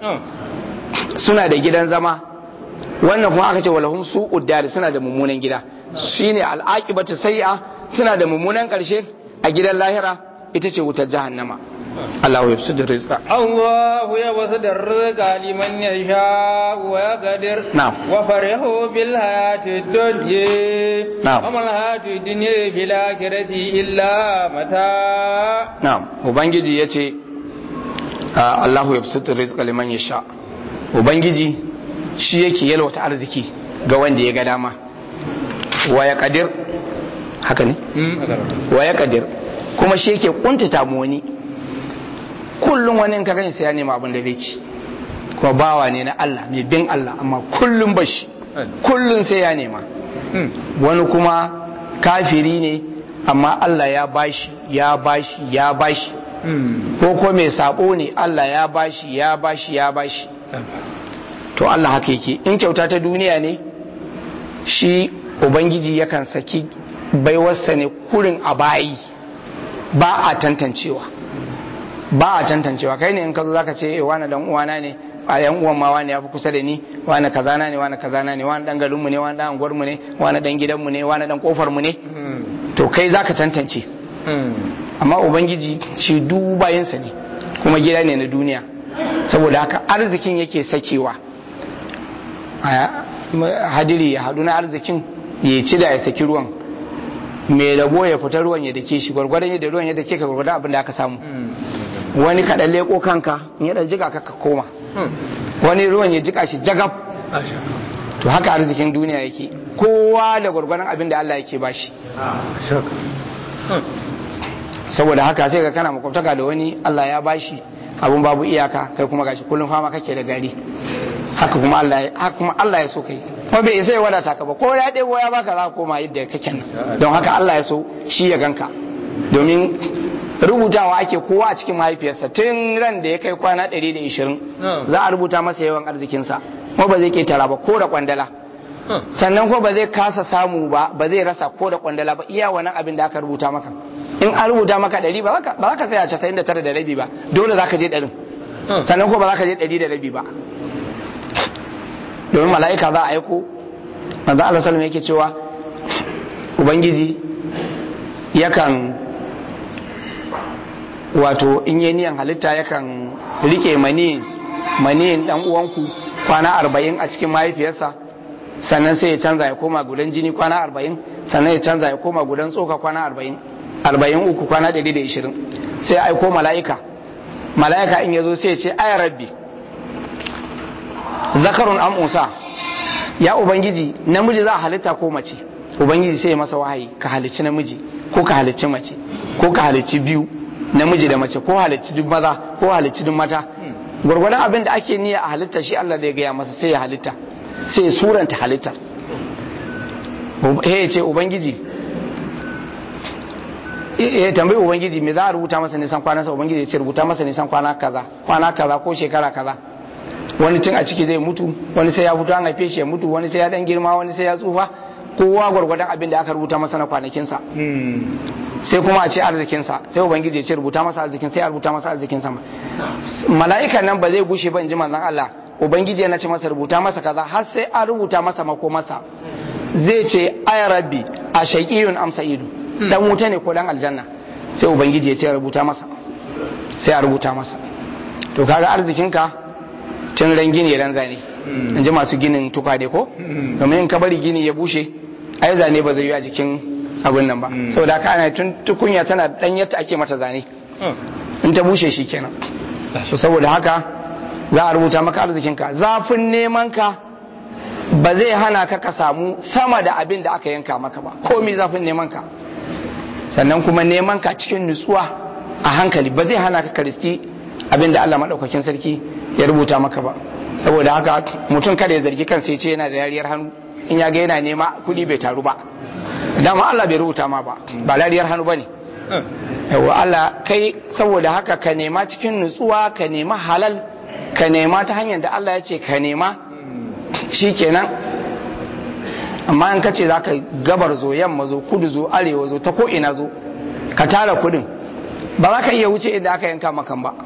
suna da gidan zama wannan kuma aka ce walahum su'ud dari suna da mummunan gida shine al'aqibatu sayya suna da mummunan karshe a gidan lahira ita ce wutar jahannama Allah ya da rizqa Allah ya wasu da rizqa liman ya sha wa ya gadir Na'am. wa farihu bil hayati dunya Na'am. wa mal hayati dunya bil akhirati illa mata na'am ubangiji yace ah, Allahu yabsutu rizqa liman yasha ubangiji shi yake yalwata arziki ga wanda ya ga dama wa ya kadir haka ne wa ya kadir kuma shi yake kuntata mu wani kullum wani in ka gani sai ya nema abin da zai ci kuma bawa ne na Allah mai bin Allah amma kullum bashi kullum sai ya nema wani kuma kafiri ne amma Allah ya bashi ya bashi ya bashi ko ko mai sabo ne Allah ya bashi ya bashi ya bashi to Allah haka yake in kyauta ta duniya ne shi ubangiji yakan saki baiwarsa ne kurin a bayi ba a tantancewa ba a tantancewa kai ne in ka zo zaka ce eh, wani dan uwana ne a yan uwan ma wani ya fi kusa da ni wani kazana ne wani kazana ne wani dan garinmu ne wani dan anguwarmu ne wani dan gidanmu ne wani dan kofar mu ne to kai zaka tantance amma ubangiji shi dubayinsa ne kuma gida ne na duniya saboda haka arzikin yake sakewa A- hadiri ya hadu na arzikin ya ci da ya saki ruwan mai rabo ya fita ruwan ya dake shi gwargwadon yadda ruwan ya dake ka gwargwadon abin da aka samu wani kaɗan leko kanka in ya ɗan jika ka ka koma wani ruwan ya jika shi jagab to haka arzikin duniya yake kowa da gwargwadon abin da Allah yake bashi saboda haka sai ka kana makwabtaka da wani Allah ya bashi abun babu iyaka kai kuma gashi kullum fama kake da gari haka kuma Allah ya haka kuma Allah ya so kai kuma bai isa ya wadata ka ba ko ya ɗebo ya baka za ka koma yadda kake nan don haka Allah ya so shi ya ganka domin rubutawa ake kowa a cikin mahaifiyarsa tun ran da ya kai kwana 120 za a rubuta masa yawan arzikinsa kuma ba zai ketara ba ko da kwandala sannan ko ba zai kasa samu ba ba zai rasa ko da kwandala ba iya wannan abin da aka rubuta maka in an rubuta maka 100 ba za ka tsaya 99 da rabi ba dole za ka je 100 sannan ko ba za ka je 100 da rabi ba domin mala'ika za a aiko manzo Allah sallallahu yake cewa ubangiji yakan wato in yi niyan halitta yakan rike mani maniyin dan uwanku kwana arba'in a cikin mahaifiyarsa sannan sai ya canza ya koma gudan jini kwana arba'in sannan ya canza ya koma gudan tsoka kwana arba'in arba'in uku kwana ɗari da ishirin sai aiko mala'ika mala'ika in ya zo sai ya ce aya rabbi zakarun am unsa ya ubangiji namiji za a halitta ko mace ubangiji sai ya masa wahayi ka halicci namiji ko ka halicci mace ko ka halicci biyu namiji da mace ko halicci duk maza ko halicci duk mata gwargwadon abin da ake niyya a halitta shi Allah zai gaya masa sai ya halitta sai ya suranta halitta ya ce ubangiji ya tambayi ubangiji me za a rubuta masa nisan kwanansa ubangiji ya ce rubuta masa nisan kwana kaza kwana kaza ko shekara kaza wani tun a ciki zai mutu wani sai ya fito an haife shi ya mutu wani sai ya dan girma wani sai ya tsufa kowa gwargwadon abin da aka rubuta masa na kwanakinsa sai kuma a ce arzikinsa sai ubangiji ya ce rubuta masa arzikin sai a rubuta masa arzikinsa mala'ikan nan ba zai gushe ba in ji manzon Allah ubangiji yana ce masa rubuta masa kaza har sai an rubuta masa makomarsa zai ce ay rabbi a shaqiyun am sa'idu dan wuta ne ko dan aljanna sai ubangiji ya ce rubuta masa sai a rubuta masa to kaga arzikinka tun ran gini ran zane in ji masu ginin tukade ko domin in ka bari gini ya bushe ai zane ba zai yi a jikin abin nan ba saboda haka ana tun tukunya tana dan yadda ake mata zane in ta bushe shi kenan so saboda haka za a rubuta maka arzikinka zafin neman ka ba zai hana ka ka samu sama da abin da aka yanka maka ba komi zafin neman ka sannan kuma neman ka cikin nutsuwa a hankali ba zai hana ka karisti abin da Allah maɗaukakin sarki ya rubuta maka ba saboda haka mutum kada ya zargi kansa ya ce yana da yariyar hannu in ya ga yana nema kuɗi bai taru ba dama Allah bai rubuta ma ba ba lariyar hannu bane yawa Allah kai saboda haka ka nema cikin nutsuwa ka nema halal ka nema ta hanyar da Allah ya ce ka nema shikenan amma in ka ce za ka gabar zo yamma zo kudu zo arewa zo ta ko ina zo ka tara kudin ba za ka iya wuce inda aka yanka makan ba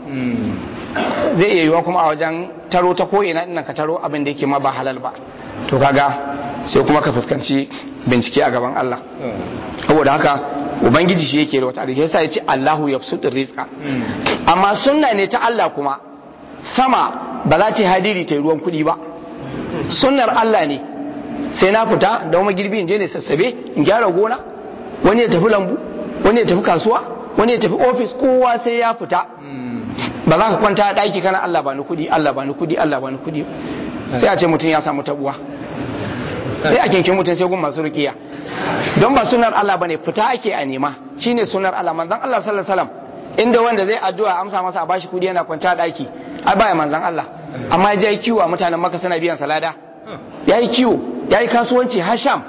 zai iya yiwa kuma a wajen taro ta ko ina ina ka taro abin da yake ma ba halal ba to kaga sai kuma ka fuskanci bincike a gaban Allah saboda haka ubangiji shi yake da wata arziki yasa yace Allahu yabsutur rizqa amma sunna ne ta Allah kuma sama ba za ta hadiri ta ruwan kuɗi ba sunnar Allah ne sai na fita da wani girbi in je ne sassabe in gyara gona wani ya tafi lambu wani ya tafi kasuwa wani ya tafi ofis kowa sai ya fita ba za ka kwanta a ɗaki kana Allah ba ni kuɗi Allah ba ni kuɗi Allah ba ni kuɗi sai a ce mutum ya samu tabuwa sai a kinkin mutum sai gun masu rukiya don ba sunar Allah bane fita ake a nema shine sunar Allah manzon Allah sallallahu alaihi wasallam inda wanda zai addu'a amsa masa a bashi kudi yana kwanta a daki ai baya manzon Allah amma ya yi kiwo a mutanen Makka suna biyan salada yayi kiwo yayi kasuwanci Hasham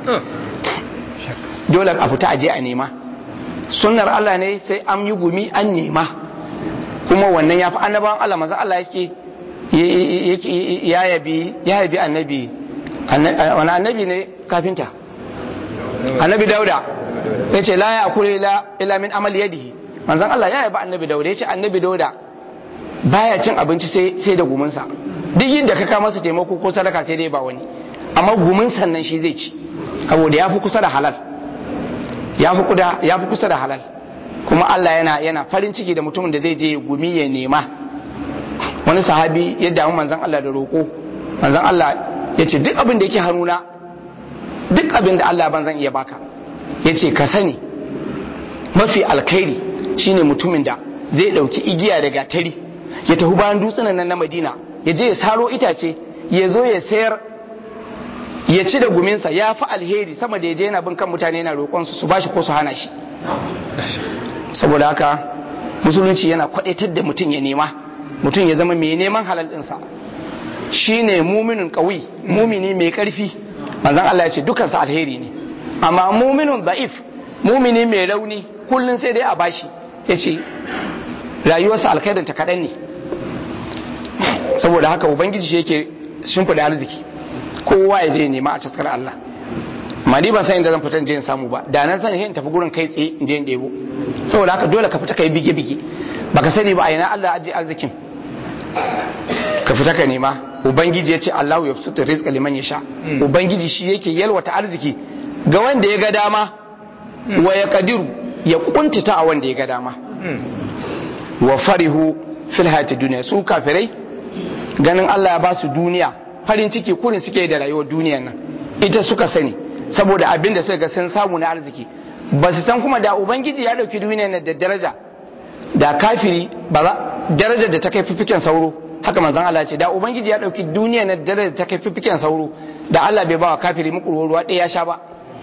dole a fita aje a nema sunnar Allah ne sai an yi gumi an nema kuma wannan ya fi annabawan Allah manzon Allah yake ya yabi ya yabi annabi wani annabi ne kafinta annabi dauda ya ce la ya akure ila min amal yadihi manzan Allah ya yaba annabi dauda ya ce annabi dauda baya cin abinci sai da guminsa duk yadda ka kama masa taimako ko sadaka sai dai ba wani amma gumin sannan shi zai ci saboda ya fi kusa da halal ya fi kusa da halal kuma Allah yana yana farin ciki da mutumin da zai je gumi ya nema wani sahabi ya damu manzan Allah da roƙo manzan Allah ya ce duk abin da yake hannuna duk abin da Allah ban zan iya baka ya ce ka sani mafi alkhairi shine mutumin da zai ɗauki igiya da gatari ya tafi bayan dutsunan nan na madina ya je ya saro itace ya zo ya sayar ya ci da guminsa ya fi alheri sama da ya je yana bin kan mutane yana roƙonsu su bashi ko su hana shi saboda haka musulunci yana kwadaitar da mutum ya nema mutum ya zama mai neman halal ɗinsa shine muminin ƙawi mumini mai ƙarfi manzon Allah ya ce dukansa alheri ne amma muminin da'if mumini mai rauni kullun sai dai a bashi yace rayuwarsa alkhairin ta kadan ne saboda haka ubangiji shi yake shimfiɗa arziki kowa ya je nema a taskar Allah ma ni ban san inda zan fita je in samu ba da nan san in tafi gurin kai tsaye in je in debo saboda haka dole ka fita kai bige bige baka sani ba a ina Allah aje arzikin ka fita ka nema ubangiji ya ce Allahu ya fusutu rizqa liman yasha ubangiji shi yake yalwata arziki ga wanda ya ga dama wa ya kadiru ya kuntata a wanda ya ga dama wa farihu fil hayati duniya su kafirai ganin Allah ya ba su duniya farin ciki kurin suke da rayuwar duniyan nan ita suka sani saboda abin da suka ga sun samu na arziki ba su san kuma da ubangiji ya dauki duniyan nan da daraja da kafiri ba za darajar da ta kai fifiken sauro haka manzon Allah ce da ubangiji ya dauki duniyan nan da darajar da ta kai fifiken sauro da Allah bai ba wa kafiri muku ruwa ɗaya ya sha ba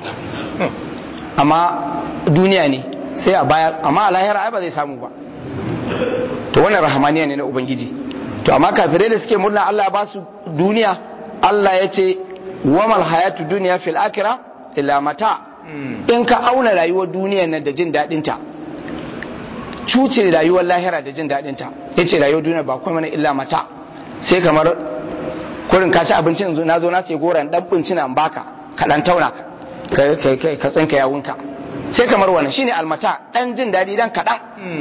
amma duniya ne sai a bayar amma a lahira ai ba zai samu ba to wannan rahamaniya ne na ubangiji to amma kafirai da suke murna Allah ba su duniya Allah ya ce wamal hayatu duniya fil akira illa mata in ka auna rayuwar duniya nan da jin daɗin ta cuce rayuwar lahira da jin daɗin ta yace rayuwar duniya ba kuma mana illa mata sai kamar kurin ka ci abincin na zo na sai goran dan bincina in baka ka dan tauna ka ka tsinka yawunka sai kamar wannan shine almata dan jin daɗi dan kaɗan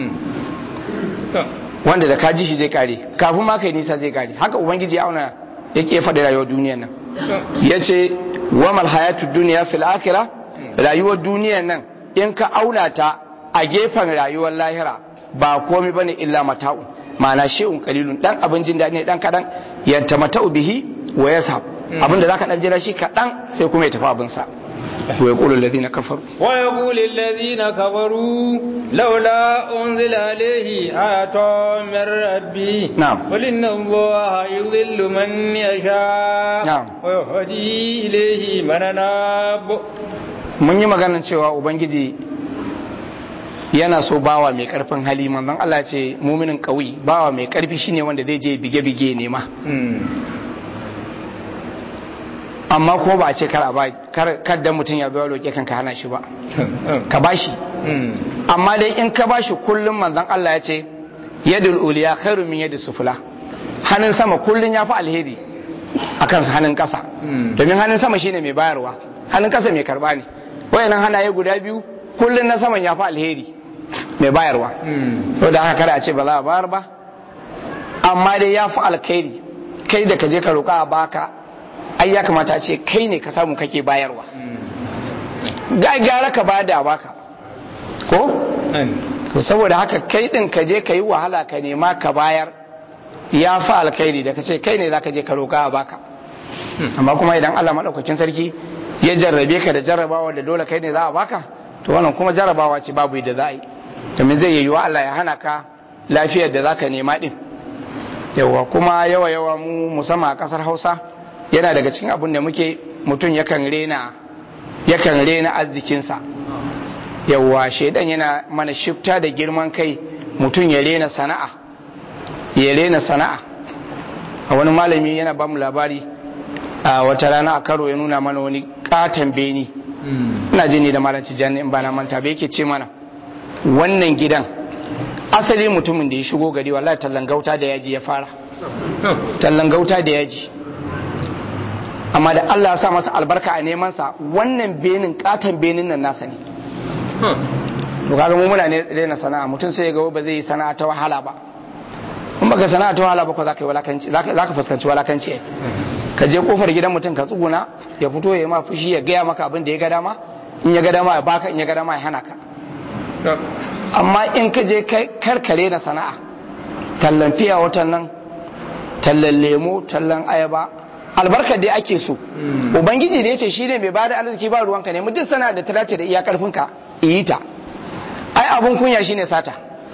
wanda da kaji shi zai kare kafin ma kai nisa zai kare haka ubangiji auna yake faɗi rayuwar duniyar nan ya ce wamal hayatu duniya fil akira rayuwar duniyar nan in ka auna ta a gefen rayuwar lahira ba komai bane illa mata'u ma'ana shi'un qalilun dan abin jin daɗi ne dan kadan yanta mata'u bihi wa yasab abin da zaka dan jira shi kadan sai kuma ya tafi abin sa ويقول الذين كفروا ويقول الذين كفروا لولا أنزل عليه آية من ربي نعم قل إن الله يضل من يشاء نعم ويهدي إليه من أناب mun yi maganar cewa ubangiji yana so bawa mai karfin hali manzon Allah ce muminin kauyi bawa mai karfi shine wanda zai je bige-bige nema amma kuma ba a ce kar a ba kar da mutum ya zo ya roƙe kanka hana shi ba ka bashi amma dai in ka bashi kullum manzon Allah ya ce yadul uliya khairu min yadis sufula hannun sama kullum ya fi alheri akan hannun ƙasa domin hannun sama shine mai bayarwa hannun ƙasa mai karba ne wayannan hannaye guda biyu kullum na saman ya fi alheri mai bayarwa to da haka kada a ce ba za a bayar ba amma dai ya fi alkhairi kai da ka je ka roƙa a baka ai ya kamata a ce kai ne ka samu kake bayarwa ga gyara ka ba da baka ko saboda haka kai din ka je ka yi wahala ka nema ka bayar ya fi alkhairi da ka ce kai ne za ka je ka roƙa a baka amma kuma idan Allah maɗaukakin sarki ya jarrabe ka da jarrabawa da dole kai ne za a baka to wannan kuma jarrabawa ce babu da za a yi domin zai yiwuwa Allah ya hana ka lafiyar da za ka nema din yawa kuma yawa yawa mu musamman a ƙasar hausa yana daga cikin abin da muke mutum yakan rena yakan rena arzikinsa yawa shaidan yana mana shifta da girman kai mutum ya rena sana'a ya rena sana'a a wani malami yana ba mu labari a wata rana a karo ya nuna mana wani katon beni ina jini da malam tijjani in ba na manta ba yake ce mana wannan gidan asali mutumin da ya shigo gari wallahi tallan gauta da yaji ya fara tallan gauta da yaji amma da Allah ya sa masa albarka a neman sa wannan benin katon benin nan nasa ne to kaga mu muna ne daina sana'a mutum sai ya ga ba zai yi sana'a ta wahala ba in baka sana'a ta wahala ba ko zaka yi walakanci zaka fuskanci walakanci ai ka je kofar gidan mutum ka tsuguna ya fito ya yi ma fushi ya gaya maka abin da ya ga dama in ya ga dama ya baka in ya ga dama ya hana ka amma in ka je karkare na sana'a tallan fiya watan nan tallan lemo tallan ayaba albarkar dai ake so ubangiji da ya ce shi ne mai bada arziki ba ruwanka ne duk sana'a da ta dace da iya karfinka yi ta ai abun kunya shine sata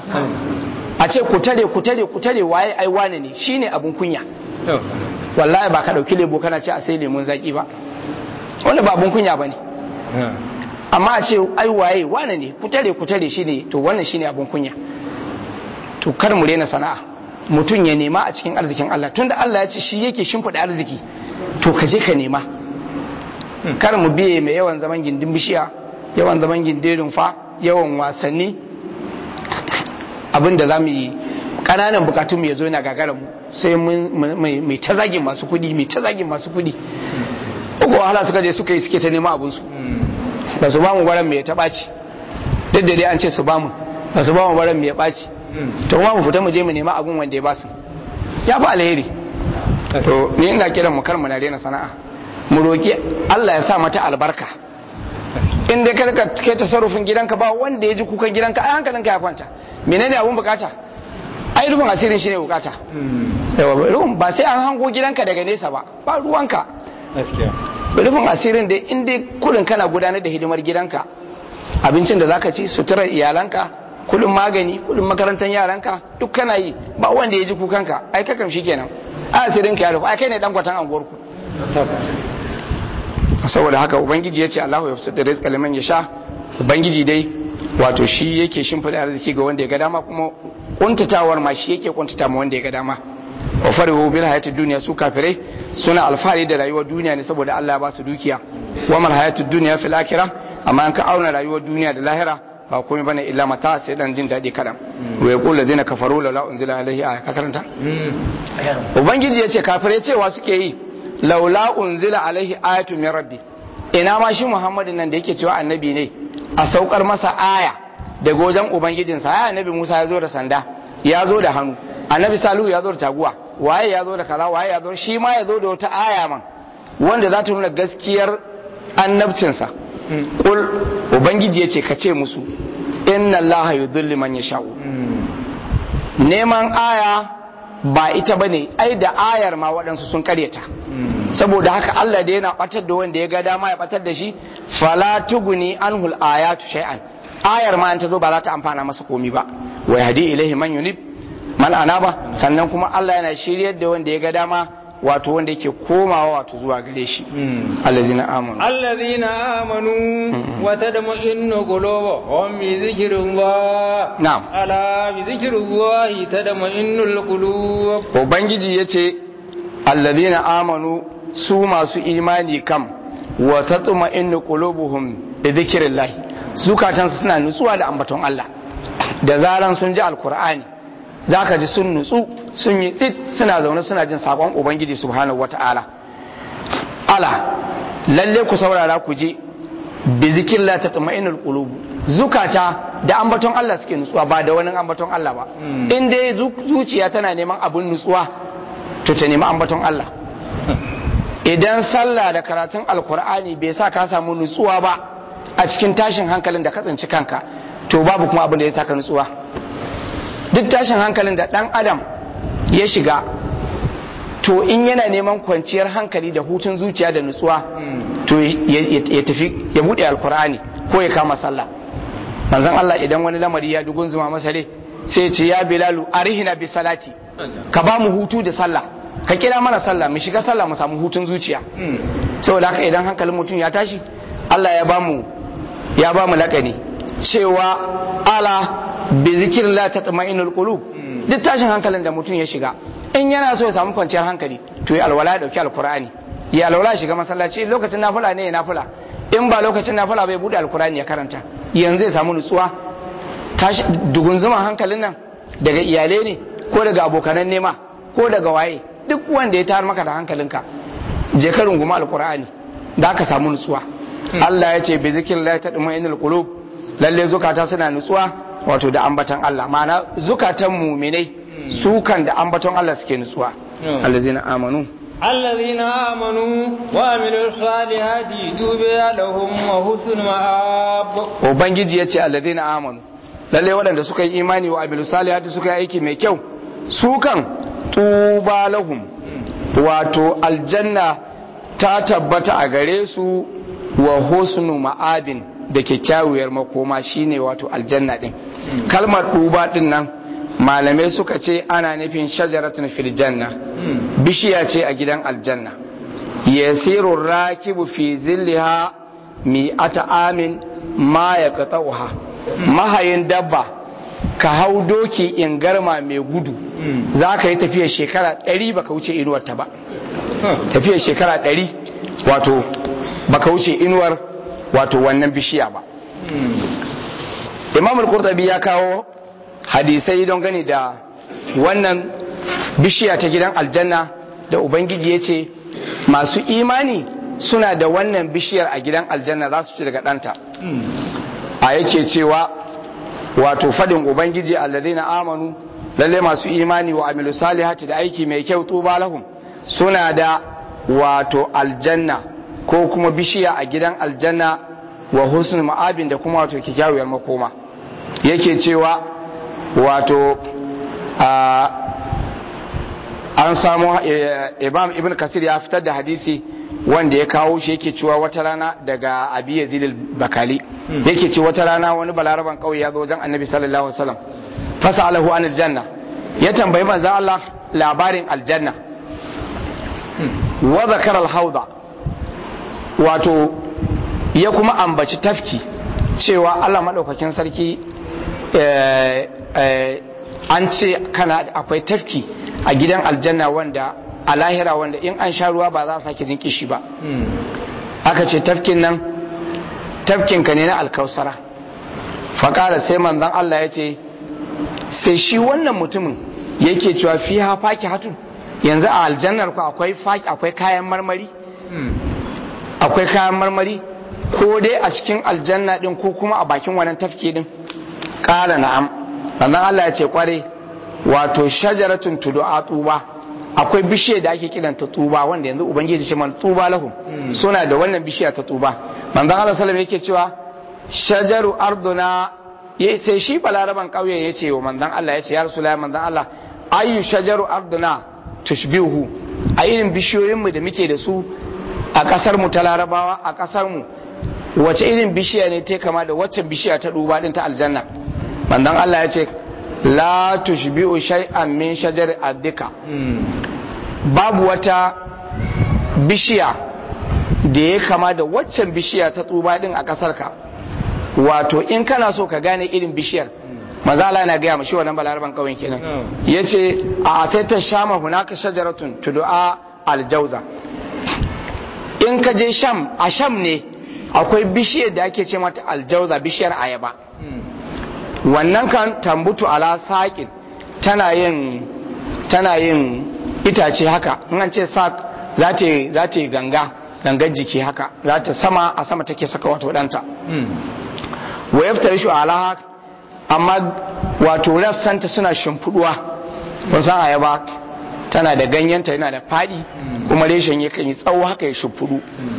a ce ku tare ku tare ku tare waye ai wane ne shine abun kunya wallahi ba ka dauki lebo kana ce a sai lemun zaki ba wanda ba abun kunya bane amma a ce ai waye wane ne ku tare ku tare shine to wannan shine abun kunya to kar mu rena sana'a mutum ya nema a cikin arzikin Allah tunda Allah ya ce shi yake shimfiɗa arziki to ka je ka nema kar mu biye mai yawan zaman gindin bishiya yawan zaman gindin rumfa yawan wasanni abin da za mu yi ƙananan bukatun mu ya zo yana gagara mu sai mai ta zagin masu kuɗi mai ta zagin masu kuɗi uku wahala suka je suka yi suke ta nema abinsu ba su ba mu baran mai ta ɓaci duk da dai an ce su ba mu ba su ba mu baran mai ɓaci to kuma mu fita mu je mu nema abin wanda ya ba su ya fi alheri to ni ina kiran mu kar mu na rena sana'a mu roki Allah ya sa mata albarka in dai ka kai tasarrufin gidanka ba wanda ya ji kukan gidanka ai hankalinka ya kwanta menene abun bukata ai rufin asirin shine bukata yawa ba sai an hango gidanka daga nesa ba ba ruwanka rufin asirin da in dai kudin kana gudanar da hidimar gidanka abincin da zaka ci suturar iyalanka kudin magani kudin makarantar yaranka duk kana yi ba wanda ya ji kukanka ai kakam kenan a asirin ka ya rufu ai kai ne dan kwatan anguwarku saboda haka ubangiji ya ce Allahu ya fusa da rizqa liman yasha ubangiji dai wato shi yake shimfida arziki ga wanda ya ga dama kuma kuntatawar ma shi yake kuntata ma wanda ya ga dama wa farihu bil hayatid dunya su kafirai suna alfahari da rayuwar duniya ne saboda Allah ya ba su dukiya wa mal hayatid dunya fil akhirah amma an ka auna rayuwar duniya da lahira ba komai bane illa mata sai dan jin dadi kadan wa yaqul ladina kafaru la unzila alaihi aya ka karanta ubangiji yace kafirai cewa suke yi laula unzila alaihi ayatu min rabbi ina ma shi muhammadin nan da yake cewa annabi ne a saukar masa aya daga wajen ubangijinsa ya annabi musa ya zo da sanda ya zo da hannu annabi salu ya zo da taguwa waye ya zo da kaza waye ya zo shi ma ya zo da wata aya man wanda za ta nuna gaskiyar annabcinsa kul ubangiji ya ce ka ce musu inna allaha yudhillu man yasha'u neman aya ba ita bane ai da ayar ma waɗansu sun karyata saboda haka Allah da yana batar da wanda ya ga dama ya batar da shi fala tuguni anhul ayatu shay'an ayar ma an ta zo ba za ta amfana masa komi ba wa yahdi ilaihi man yunib man anaba sannan kuma Allah yana shiryar da wanda ya ga dama wato wanda yake komawa wato zuwa gare shi allazina amanu allazina amanu wa tadma'innu qulubuhum bi dhikrillah na'am ala bi dhikrillah tadma'innul qulub ubangiji yace allazina amanu su masu imani kam wa tatma'innu qulubuhum bi dhikrillah zukatansu suna nutsuwa da ambaton Allah da zaran sun ji alkur'ani za ka ji sun nutsu sun yi tsit suna zaune suna jin sabon ubangiji subhanahu wata'ala ala lalle ku saurara ku je bi zikrillah tatma'innul qulub zukata da ambaton Allah suke nutsuwa ba da wani ambaton Allah ba in dai zuciya tana neman abun nutsuwa to ta nemi ambaton Allah idan sallah da karatun alkur'ani bai sa ka samu nutsuwa ba a cikin tashin hankalin da ka tsinci kanka to babu kuma abin da ya saka nutsuwa duk tashin hankalin da dan adam ya shiga to in yana neman kwanciyar hankali da hutun zuciya da nutsuwa to ya tafi ya bude alkur'ani ko ya kama sallah manzon Allah idan wani lamari ya dugun zuma masa ne sai ce ya bilalu arihina bi salati ka ba mu hutu da sallah ka kira mana sallah mu shiga sallah mu samu hutun zuciya saboda haka idan hankalin mutum ya tashi Allah ya bamu ya bamu lakani cewa ala bi zikrillah tatma'innul qulub duk tashin hankalin da mutum ya shiga in yana so ya samu kwanciyar hankali to ya alwala dauki alqur'ani ya alwala shiga masallaci lokacin nafila ne ya nafila in ba lokacin nafila bai bude alqur'ani ya karanta yanzu ya samu nutsuwa tashi dugunzuma hankalin nan daga iyalai ne ko daga abokanan nema ko daga waye duk wanda ya tayar maka da hankalinka je ka runguma alqur'ani da ka samu nutsuwa Allah ya ce bi zikrillah tatma'innul qulub lalle zukata suna nutsuwa wato da ambatan Allah ma'ana zukatan muminai su kan da ambaton Allah suke nutsuwa allazina amanu allazina amanu wa amilus salihati tuba lahum wa husnul ma'ab ubangiji yace allazina amanu lalle waɗanda suka yi imani wa amilus salihati suka yi aiki mai kyau su kan tuba lahum wato aljanna ta tabbata a gare su wa husnu ma'abin da kyakkyawar makoma shine wato aljanna din kalmar duba din nan malamai suka ce ana nufin shajaratun fil janna bishiya ce a gidan aljanna yasiru rakibu fi zilliha mi ata amin ma ya qata'uha mahayin dabba ka hau doki in garma mai gudu za ka yi tafiyar shekara ɗari baka wuce inuwarta ba tafiyar shekara ɗari wato baka wuce inuwar wato wannan bishiya ba imam al-qurtubi ya kawo hadisai don gani da wannan bishiya ta gidan aljanna da ubangiji ya ce masu imani suna da wannan bishiyar a gidan aljanna za su ci daga ɗanta a yake cewa wato fadin ubangiji alladhina amanu lalle masu imani wa amilu salihati da aiki mai kyau tuba lahum suna da wato aljanna ko kuma bishiya a gidan aljanna wa husnul ma'abin da kuma wato kyakkyawar makoma yake cewa wato an samu imam ibn kasir ya fitar da hadisi wanda ya kawo shi yake cewa wata rana daga abi yazid bakali yake ce wata rana wani balaraban kauye ya zo wajen annabi sallallahu alaihi wasallam fasalahu an aljanna ya tambayi manzo Allah labarin aljanna wa zakara alhawda wato ya kuma ambaci tafki cewa Allah madaukakin sarki an ce kana akwai tafki a gidan aljanna wanda a lahira wanda in an sha ruwa ba za a sake jin kishi ba aka ce tafkin nan tafkinka ne na alkausara faƙara sai manzan Allah ya ce sai shi wannan mutumin yake cewa fi ha faki hatun yanzu a aljannar ku akwai akwai kayan marmari akwai kayan marmari ko dai a cikin aljanna din ko kuma a bakin wannan tafki din ƙala na'am manzan Allah ya ce kware wato shajaratun tudu'a tuba akwai bishiyar da ake kiranta tuba wanda yanzu ubangiji ce man tuba lahum suna da wannan bishiya ta tuba manzon Allah sallallahu yake cewa shajaru arduna sai shi balaraban kauye ya ce wa manzon Allah ya ce ya rasulullahi manzon Allah ayu shajaru arduna tushbihu a irin bishiyoyin mu da muke da su a kasar mu ta larabawa a kasar mu wace irin bishiya ne ta kama da waccan bishiya ta duba din ta aljanna manzon Allah ya ce la tushbi'u shay'an min shajar addika babu wata bishiya da ya kama da waccan bishiya ta tsuba din a kasar ka wato in kana so ka gane irin bishiyar maza Allah na gaya mashi wannan balaraban kawai kenan yace a taita shama hunaka shajaratun tud'a aljauza in ka je sham a sham ne akwai bishiyar da ake ce mata aljauza bishiyar ayaba wannan kan tambutu ala saƙin tana yin tana yin itace haka in an ce saƙ za ta yi ganga gangar jiki haka za ta sama a sama take saka wato ɗanta wa yaftar shi ala amma wato rassanta suna shimfiduwa wasan ayaba tana da ganyenta yana da faɗi kuma reshen yakan yi tsawo haka ya shimfidu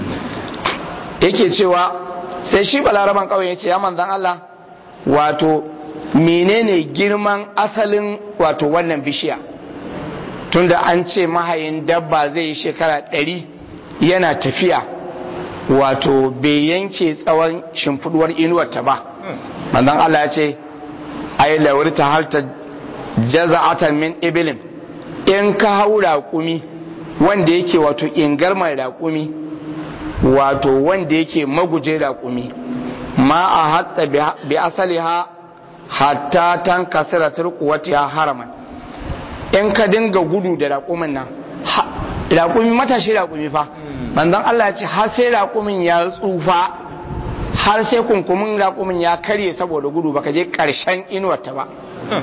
yake cewa sai shi balaraban ƙauye ya ce ya manzan Allah wato menene girman asalin wato wannan bishiya tunda an ce mahayin dabba zai yi shekara ɗari yana tafiya wato bai yanke tsawon shimfiduwar inuwarta ba manzon Allah ya ce ai lawarta halta jaza'atan min ibilin in ka hau raƙumi wanda yake wato ingarmar raƙumi wato wanda yake maguje raƙumi ma a hatta bi asaliha hatta tan kasira turkuwati ya haraman in ka dinga gudu da raƙumin nan raƙumi matashi raƙumi fa manzon Allah ya ce har sai raƙumin ya tsufa har sai kunkumin raƙumin ya karye saboda gudu baka je ƙarshen inuwarta ba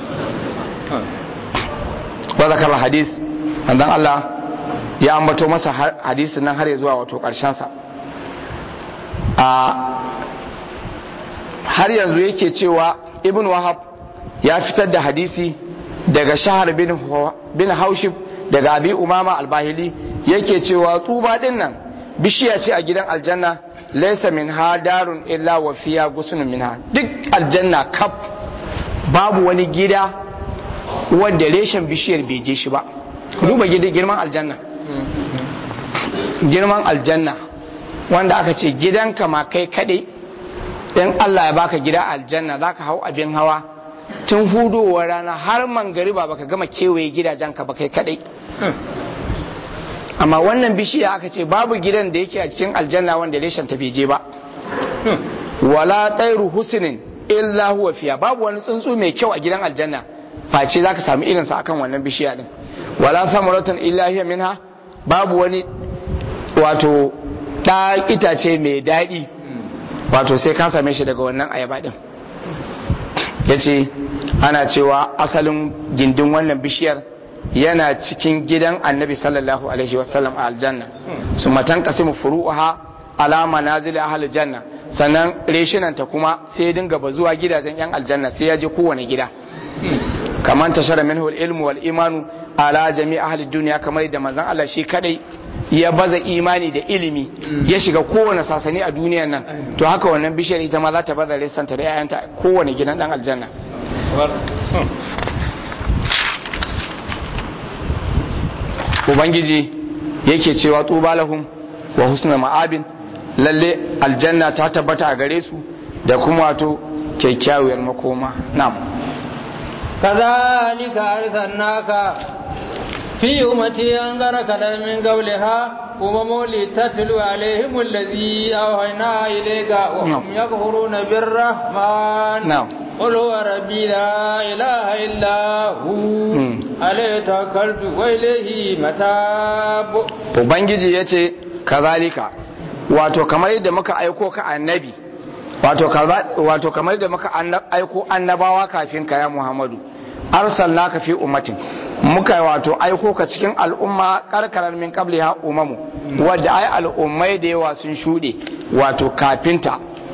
wa zakar hadis manzon Allah ya ambato masa hadisin nan har ya zuwa wato ƙarshen sa a har yanzu yake cewa ibn wahab ya fitar da hadisi daga shahar bin haushib daga abi umama albahili yake cewa tuba din nan bishiya ce a gidan aljanna laisa min ha darun illa wa fiya gusunun minha duk aljanna kaf babu wani gida wanda reshen bishiyar bai je shi ba duba girman aljanna girman aljanna wanda aka ce gidanka ma kai kadai in Allah ya baka gida aljanna zaka hau abin hawa tun hudowar rana har mangariba baka gama kewaye gidajenka ba kai kadai amma wannan bishiya aka ce babu gidan da yake a cikin aljanna wanda reshen ta bai je ba wala tsairu husnin illa huwa fiya babu wani tsuntsu mai kyau a gidan aljanna face zaka samu irinsa akan wannan bishiya din wala samaratan illa hiya minha babu wani wato ɗa itace mai daɗi wato sai ka same shi daga wannan ayaba din yace ana cewa asalin gindin wannan bishiyar yana cikin gidan annabi sallallahu alaihi wasallam a aljanna su matan kasimu furu'uha ala manazil ahli janna sannan reshinanta kuma sai ya dinga bazuwa gidajen yan aljanna sai ya je kowane gida kamar tashara minhu ilmu wal imanu ala jami ahli duniya kamar da manzon Allah shi kadai ya baza imani da ilimi ya shiga kowane sasani a duniyar nan to haka wannan bishiyar ita ma za ta baza resanta da 'ya'yanta kowane gidan dan aljanna ubangiji yake cewa tuba lahum wa husna ma'abin lalle aljanna ta tabbata a gare su da kuma wato kyakkyawar makoma na'am كذلك أرسلناك في أمتي أنذرك من قولها أمم لتتلو عليهم الذي أوحينا إليك وهم يكفرون بالرحمن نعم قل هو ربي لا إله إلا هو عليه توكلت وإليه متاب ubangiji ya ce kazalika wato kamar yadda muka aiko ka annabi wato kamar yadda muka aiko annabawa kafin ka ya muhammadu arsalnaka fi ummatin muka wato aiko ka cikin al'umma karkarar min qabliha umamu wadda ai al'ummai da yawa sun shuɗe wato kafinta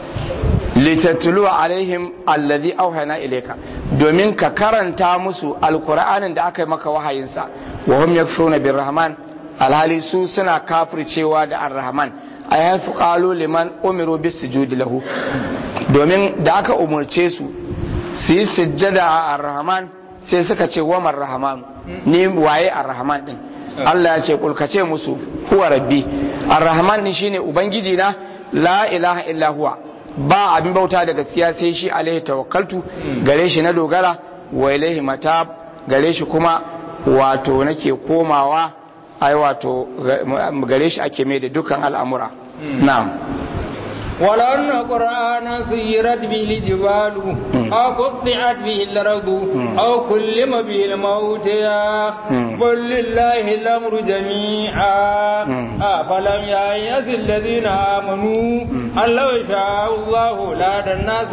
litatlu alaihim alladhi auhayna ilayka domin ka karanta musu alqur'anin da aka yi maka wahayinsa wa hum yakfuruna birrahman alhali su suna kafircewa da arrahman a yafi qalu liman umiru bisujudi lahu domin da aka umurce su su yi sujjada a arrahman sai suka ce wa rahman ni waye arrahman din Allah ya ce kulkace musu huwa rabbi arrahman din shine ubangiji na la ilaha illa huwa ba abin bauta da gaskiya sai shi alaihi tawakkaltu gare shi na dogara wa ilaihi matab gare shi kuma wato nake komawa ai wato gare shi ake mai da dukkan al'amura na'am ولو أن قرآنا سيرت به الجبال أو قطعت به الأرض أو كلم به الموت قل لله الأمر جميعا أفلم يأيس الذين آمنوا أن لو شاء الله لهدى الناس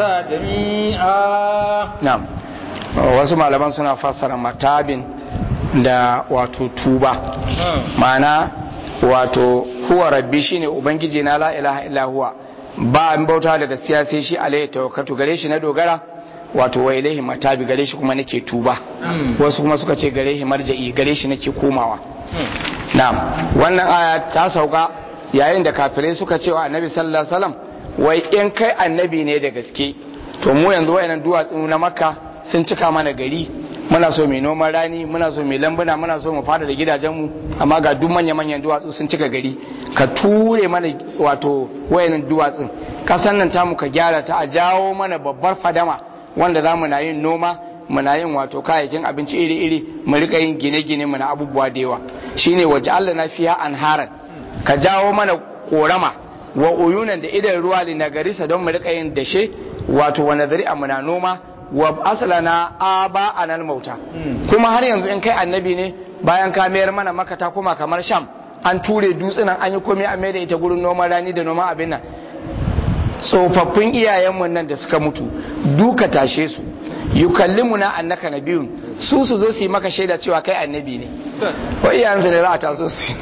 جميعا نعم wasu malaman suna fassara matabin da wato tuba ma'ana wato huwa rabbi shine ubangiji na la ilaha illa huwa ba an bauta da gaskiya sai shi alaihi tawakkatu gare shi na dogara wato wa ilaihi matabi gare shi kuma nake tuba wasu kuma suka ce gare shi marja'i gare shi nake komawa na'am wannan aya ta sauka yayin da kafirai suka ce wa annabi sallallahu alaihi wasallam wai in kai annabi ne da gaske to mu yanzu wayannan duwatsu na makka sun cika mana gari muna so mai noman rani muna so mai lambuna muna so mu fada da gidajenmu amma ga duk manya-manyan duwatsu sun cika gari ka ture mana wato wayannan duwatsun kasan nan tamu ka gyara ta a jawo mana babbar fadama wanda za mu na yin noma muna yin wato kayayyakin abinci iri-iri mu rika yin gine-gine muna abubuwa da yawa shine waje Allah na fiya anharan ka jawo mana korama wa uyunan da idan ruwa li nagarisa don mu rika yin dashe wato wa nazari a muna noma wa aslana aba anal mauta kuma har yanzu in kai annabi ne bayan ka mayar mana maka ta kuma kamar sham an ture dutsunan an yi komai a da ita gurin noman rani da noman abin nan tsofaffin iyayenmu nan da suka mutu duka tashe su yukallimuna annaka nabiyun su su zo su yi maka shaida cewa kai annabi ne wa iyayensu ne za a taso su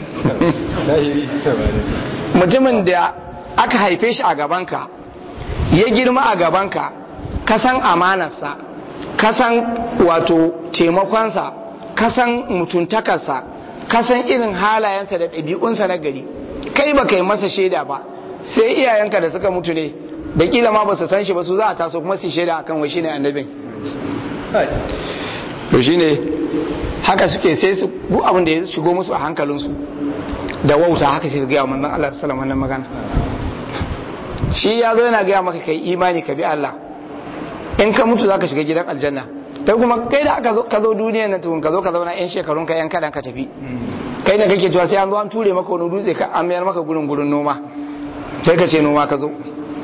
mutumin da aka haife shi a gabanka ya girma a gabanka kasan amanarsa kasan wato taimakonsa kasan mutuntakarsa kasan irin halayensa da ɗabi'unsa na gari kai ba kai masa shaida ba sai iyayenka da suka mutu ne da kila ma ba su san shi ba su za a taso kuma su shaida akan wai shine annabin to shine haka suke sai su duk abin da ya shigo musu a hankalinsu da wauta haka sai su gaya manzon Allah sallallahu alaihi magana shi ya zo yana gaya maka kai imani ka bi Allah in ka mutu zaka shiga gidan aljanna kai kuma kai da aka zo ka zo duniya na tukun ka zo ka zauna yan shekarun ka yan kadan ka tafi kai da kake cewa sai an zo an ture maka wani dutse ka an mayar maka gurin gurin noma sai ka ce noma ka zo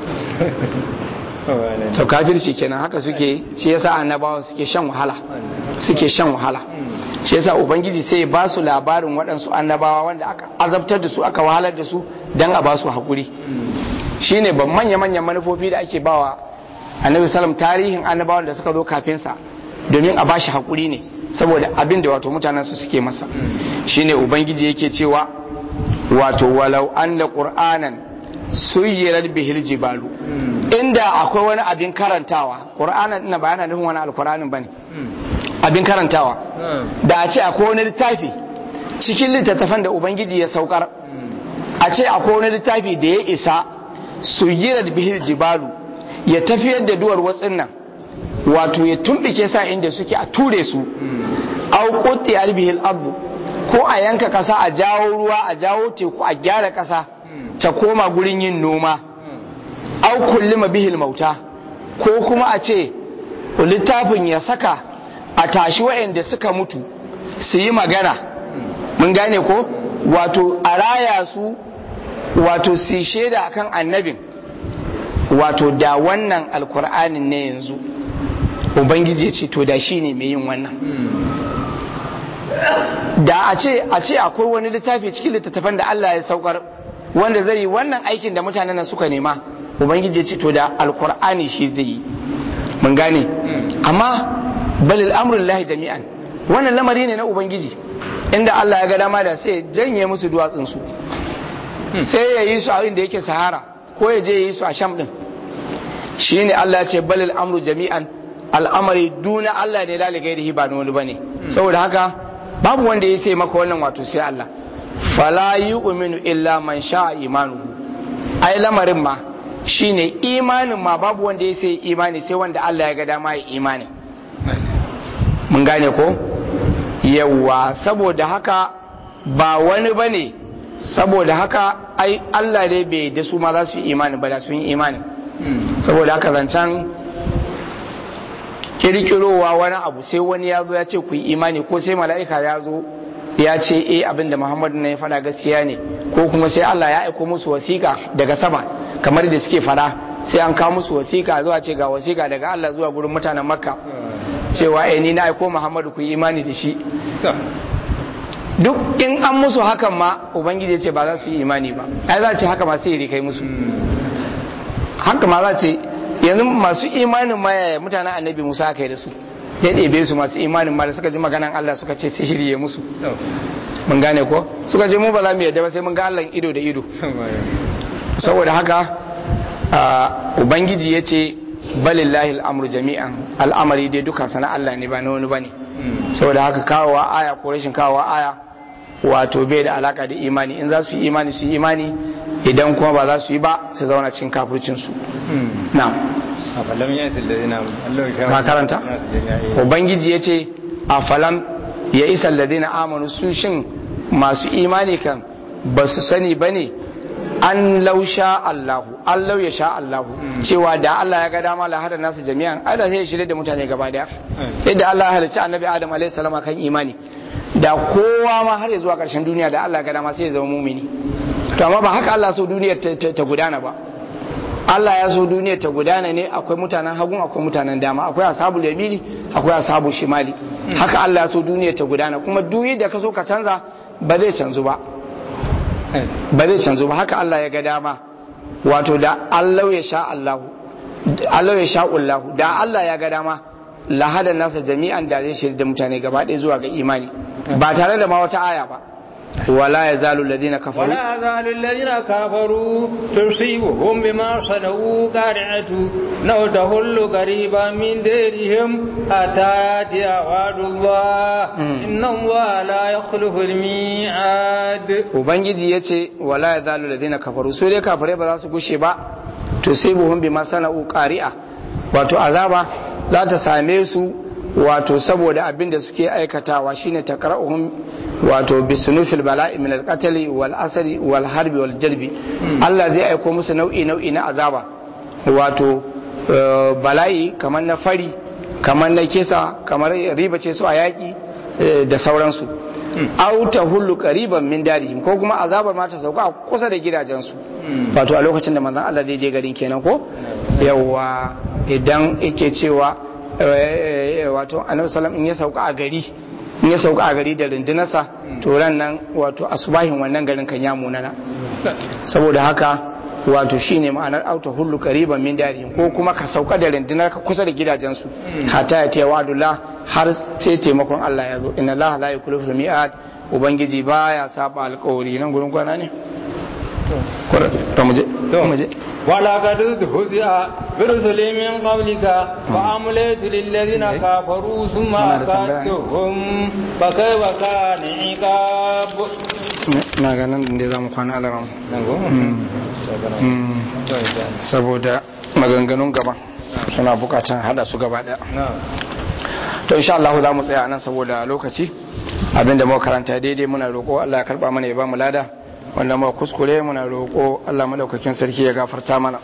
to kafirci kenan haka suke shi yasa annabawa suke shan wahala suke shan wahala shi yasa ubangiji sai ya ba su labarin waɗansu annabawa wanda aka azabtar da su aka wahalar da su dan a ba su haƙuri shine ban manya-manyan manufofi da ake bawa annabi sallam tarihin annabawan da suka zo kafin sa domin a bashi hakuri ne saboda abin da wato mutanen su suke masa shine ubangiji yake cewa wato walau anna qur'anan suyirar bihil jibalu inda akwai wani abin karantawa qur'anan ina ba yana nufin wani alqur'anin bane abin karantawa da a ce akwai wani littafi cikin littattafan da ubangiji ya saukar a ce akwai wani littafi da ya isa suyirar bihil jibalu ya tafiyar da duwar watsin nan wato ya tumbike sa inda suke a ture su au qutti albihil ardu ko a yanka kasa a jawo ruwa a jawo teku a gyara kasa ta koma gurin yin noma au kullima bihil mauta ko kuma a ce littafin ya saka a tashi waɗanda suka mutu su yi magana mun gane ko wato a raya su wato su shaida akan annabin wato da wannan alkur'anin ne yanzu ubangiji ya ce to da shi ne mai yin wannan da a ce a ce akwai wani littafi cikin littattafan da Allah ya saukar wanda zai yi wannan aikin da mutanen nan suka nema ubangiji ya ce to da alkur'ani shi zai yi mun gane amma balil amrul lahi jami'an wannan lamari ne na ubangiji inda Allah ya ga dama da sai janye musu duwatsun su sai ya yi su a inda yake sahara ko ya je ya yi su a sham din shine Allah ya ce balil amru jami'an al'amari duna Allah ne lali gairihi ba wani bane saboda haka babu wanda ya sai maka wannan wato sai Allah fala yu'minu illa man sha'a imanuhu ai lamarin ma shine imanin ma babu wanda ya sai imani sai wanda Allah ya ga dama ya imani mun gane ko yawa saboda haka ba wani bane saboda haka ai Allah ne bai da su ma za su yi imani ba da sun yi imani saboda haka zancen kirkirowa wani abu sai wani ya zo ya ce ku yi imani ko sai mala'ika ya zo ya ce eh abinda Muhammadu ne ya faɗa gaskiya ne ko kuma sai Allah ya aiko musu wasiƙa daga sama kamar da suke faɗa sai an kawo musu wasiƙa zuwa ce ga wasiƙa daga Allah zuwa gurin mutanen Makka cewa eh ni na aiko Muhammadu ku yi imani da shi duk in an musu hakan ma ubangiji ya ce ba za su yi imani ba ai za ce haka ma sai kai musu haka ma za ce yanzu masu imanin ma yaya mutanen annabi musa aka yi da su ya ɗebe su masu imanin ma da suka ji maganan allah suka ce sai shirye musu mun gane ko suka ce mu ba za mu yadda ba sai mun ga allah ido da ido saboda haka ubangiji ya ce balillahi al'amru jami'an al'amari dai duka sana allah ne ba na wani bane saboda haka kawowa aya ko rashin kawowa aya wato bai da alaka da imani in za su yi imani su yi imani idan kuma ba za su yi ba su zauna cikin kafircinsu na ka karanta ubangiji ya ce a falam ya isa ladina amanu su shin masu imani kan ba su sani ba ne an lausha Allahu an lau ya sha Allahu cewa da Allah ya ga dama la hada nasu jami'an ai da sai ya shirye da mutane gaba daya yadda Allah ya halicci annabi Adam alaihi salam kan imani da kowa ma har ya zuwa ƙarshen duniya da Allah ga dama sai ya zama mumini to amma ba haka Allah so duniya ta gudana ba Allah ya so duniya ta gudana ne akwai mutanen hagun akwai mutanen dama akwai ashabul yamini akwai ashabul shimali haka Allah ya so duniya ta gudana kuma duk da ka so ka canza ba zai canzu ba ba zai canzu ba haka Allah ya ga dama wato da Allah ya sha Allah Allah ya sha Allah da Allah ya ga dama lahada nasa jami'an da zai shirya da mutane gaba ɗaya zuwa ga imani ba tare da ma wata aya ba wala ya zalu ladina kafaru ولا يزال الذين كفروا تصيبهم بما صنعوا قارعة لو تهل قريبا من ديرهم حتى ياتي وعد الله إن الله لا يخلف الميعاد ubangiji ya ce wala ya zalu ladina kafaru su dai kafirai ba za su gushe ba tusibuhum bima sana'u qari'a wato azaba za ta same su wato saboda abin da suke aikatawa shine taqra'uhum wato bisunufil bala'i min al-qatl wal asri wal harbi wal jalbi Allah zai aiko musu nau'i nau'i na azaba wato bala'i kamar na fari kamar na kisa kamar riba ce su a yaki da sauransu au ta hullu qariban min darihim ko kuma azaba ma ta sauka a kusa da gidajensu wato a lokacin da manzon Allah zai je garin kenan ko yawa idan yake cewa wato annabi sallam in ya sauka a gari in ya sauka a gari da rundunarsa to ran nan wato asubahin wannan garin kan ya munana saboda haka wato shine ma'anar auta hullu qariban min darihim ko kuma ka sauka da rundunar ka kusa da gidajensu hatta ya ta wadullah har sai taimakon Allah ya zo inna Allah la yukhlifu mi'ad ubangiji baya saba alƙawari nan gurin kwana ne to mu je to mu je ولقد استهزئ برسل من قبلك فأمليت للذين كفروا ثم أخذتهم فكيف كان عقاب na ganin da za mu kwana alaram saboda maganganun gaba suna bukatan hada su gaba daya to insha Allah za mu tsaya nan saboda lokaci abinda muka karanta daidai muna roƙo Allah ya karba mana ya ba mu lada wanda muka kuskure muna roƙo Allah madaukakin sarki ya gafarta mana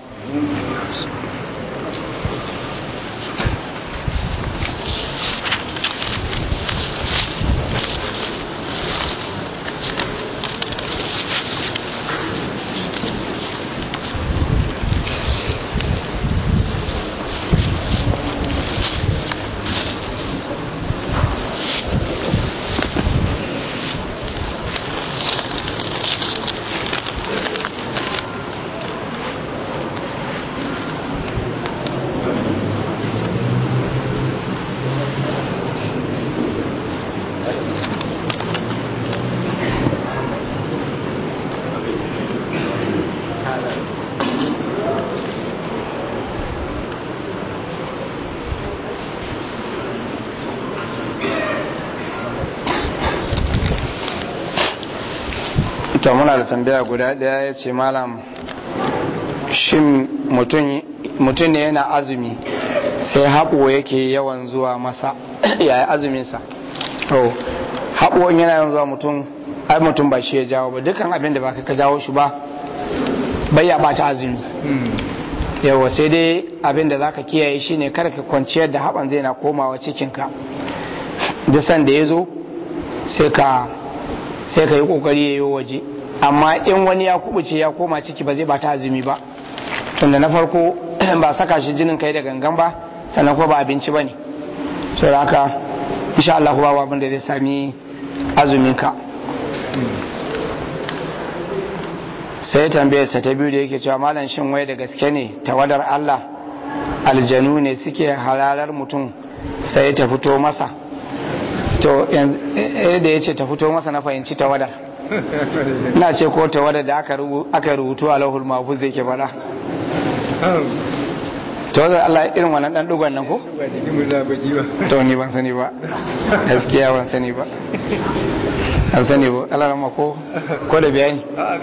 to muna da tambaya guda daya ya ce malam shin mutum ne yana azumi sai haɓo yake yawan zuwa masa yaya azuminsa to haɓo in yana yawan zuwa mutum ai mutum ba shi ya jawo ba dukkan abin da ba ka jawo shi ba bai ya ɓata azumi yawa sai dai abin da za ka kiyaye shi ne kada ka kwanciyar da haɓan zai na komawa cikinka duk sanda ya zo sai ka sai ka yi kokari ya yi waje amma in wani ya kubuce ya koma ciki ba zai bata azumi ba tunda na farko ba saka shi jinin kai da gangan ba sannan ko ba abinci ba ne so da haka insha Allah ba abin da zai sami azumin ka sai tambayar sa ta biyu da yake cewa malam shin wai da gaske ne tawadar Allah aljanu ne suke halalar mutum sai ta fito masa to da ya ce ta fito masa na fahimci tawadar na ce ko tawadar da aka rubutu a lahul mafuz zai ke fada tawadar Allah irin wannan dan dugon nan ko? to ni ban sani ba gaskiya ban sani ba an sani ba Allah rama ko ko da bayani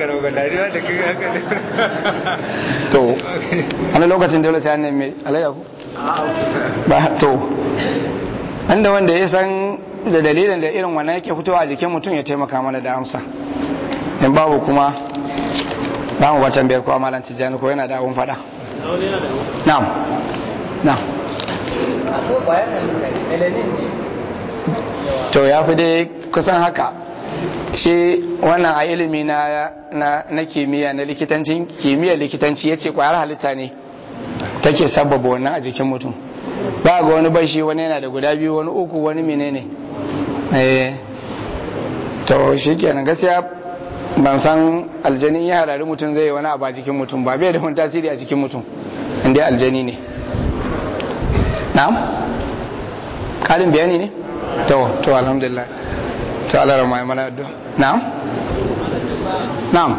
to wani lokacin dole sai an nemi alayya ko ba to wanda wanda ya san da dalilin da irin wannan yake fitowa a jikin mutum ya taimaka mana da amsa in babu kuma ba mu watan biyar ko amalan tijjani ko yana da abun fada na'am na'am to ya fi dai kusan haka shi wannan a ilimi na na kimiyya na likitancin kimiyyar likitanci ya ce kwayar halitta ne take sababa wannan a jikin mutum ba ga wani bashi wani yana da guda biyu wani uku wani menene eh to shi kenan gaskiya ban san aljani ya harari mutum zai yi wani abu a jikin mutum ba bai da wani tasiri a jikin mutum inda aljani ne na'am kalin bayani ne to to alhamdulillah to Allah rama ya mana addu'a na'am na'am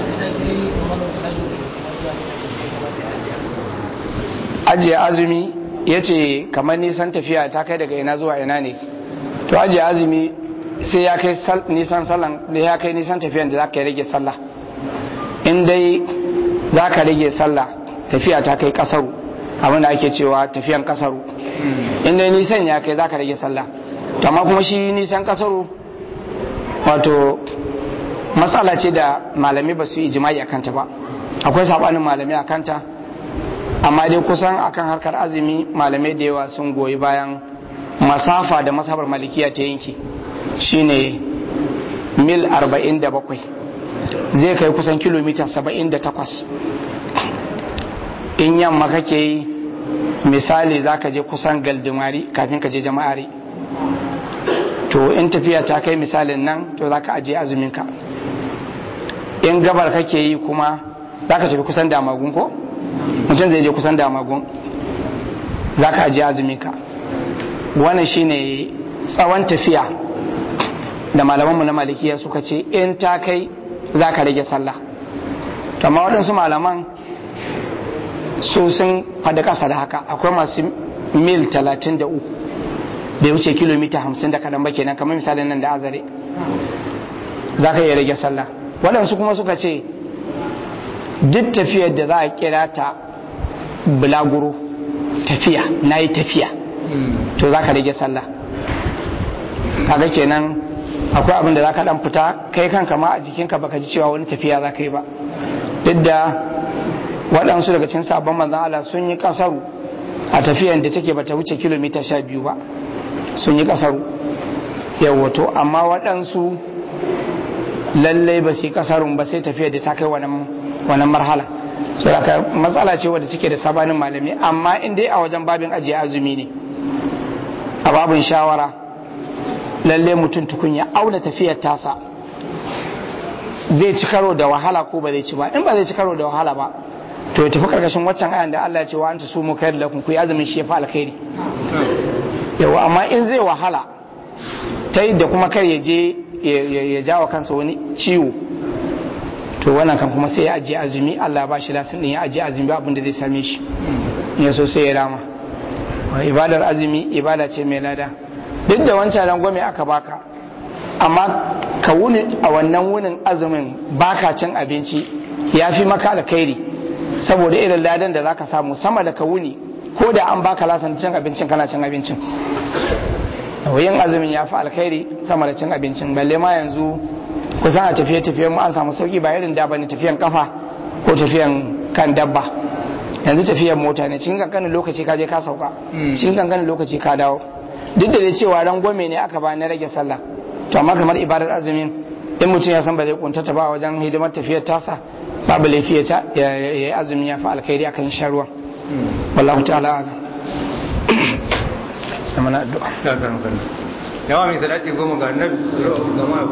ajiye azumi ya ce kamar nisan tafiya ta kai daga ina zuwa ina ne to ajiye azumi sai ya kai nisan sallan da ya kai nisan tafiyan da za ka rage sallah in dai za ka rage sallah tafiya ta kai kasaru abin da ake cewa tafiyan kasaru in dai nisan ya kai za ka rage sallah to amma kuma shi nisan kasaru wato matsala ce da malami ba su yi jima'i a kanta ba akwai sabanin malami a kanta amma dai kusan akan harkar azumi malamai da yawa sun goyi bayan masafa da masabar malikiya ta yanki shine mil 47 zai kai kusan kilomita 78 in yamma kake yi misali za ka je kusan galdimari kafin ka je jama'ari to in tafiya ta kai misalin nan to za ka ajiye azuminka in gabar kake yi kuma za ka tafi kusan damagun ko mutum zai je kusan damagun za ka ajiye azuminka wannan shine tsawon tafiya da malamanmu na malikiya suka ce in ta kai za ka rage sallah amma waɗansu malaman su sun faɗi ƙasa da haka akwai masu mil 33 bai wuce kilomita 50 da kaɗan ba kenan kamar misalin nan da azare za ka iya rage sallah waɗansu kuma suka ce duk tafiyar da za a kira ta bulaguro tafiya na yi tafiya to za ka rage sallah kaga kenan akwai abin da za ka ɗan fita kai kanka ma a jikinka baka ji cewa wani tafiya za ka yi ba duk da waɗansu daga cikin sabon manzan Allah sun yi ƙasaru a tafiyar da take bata wuce kilomita sha biyu ba sun yi ƙasaru yawato amma waɗansu lallai ba su yi ƙasarun ba sai tafiyar da ta kai wannan marhala so da matsala ce wadda take da sabanin malami amma in dai a wajen babin ajiye azumi ne a babin shawara lalle mutum tukun ya auna tafiyar tasa zai ci karo da wahala ko ba zai ci ba in ba zai ci karo da wahala ba to ya tafi karkashin waccan ayan da Allah ya ce wa anta sumu khair lakum ku azumin shi ya fa alkhairi yawa amma in zai wahala ta yadda kuma kar ya je ya jawo kansa wani ciwo to wannan kan kuma sai ya ajiye azumi Allah ya bashi lasin din ya ajiye azumi abin da zai same shi ya so sai ya rama ibadar azumi ibada ce mai lada duk da wancan rangwame aka baka amma ka wuni a wannan wunin azumin baka cin abinci ya fi maka alkhairi saboda irin ladan da zaka samu sama da ka wuni ko da an baka lasan cin abincin kana cin abincin yin azumin ya fi alkhairi sama da cin abincin balle ma yanzu kusan a tafiye tafiyen mu an samu sauki ba irin da bane tafiyan kafa ko tafiyan kan dabba yanzu tafiyan mota ne cikin kankanin lokaci ka je ka sauka cikin kankanin lokaci ka dawo duk da cewa rangwame ne aka ba na rage sallah to amma kamar ibadar azumin in mutum ya san ba zai kuntata ba wajen hidimar tafiyar tasa babu laifi ya yi azumi ya fi alkhairi akan shan ruwa wallahu ta'ala ala yawa mai salati goma ga annabi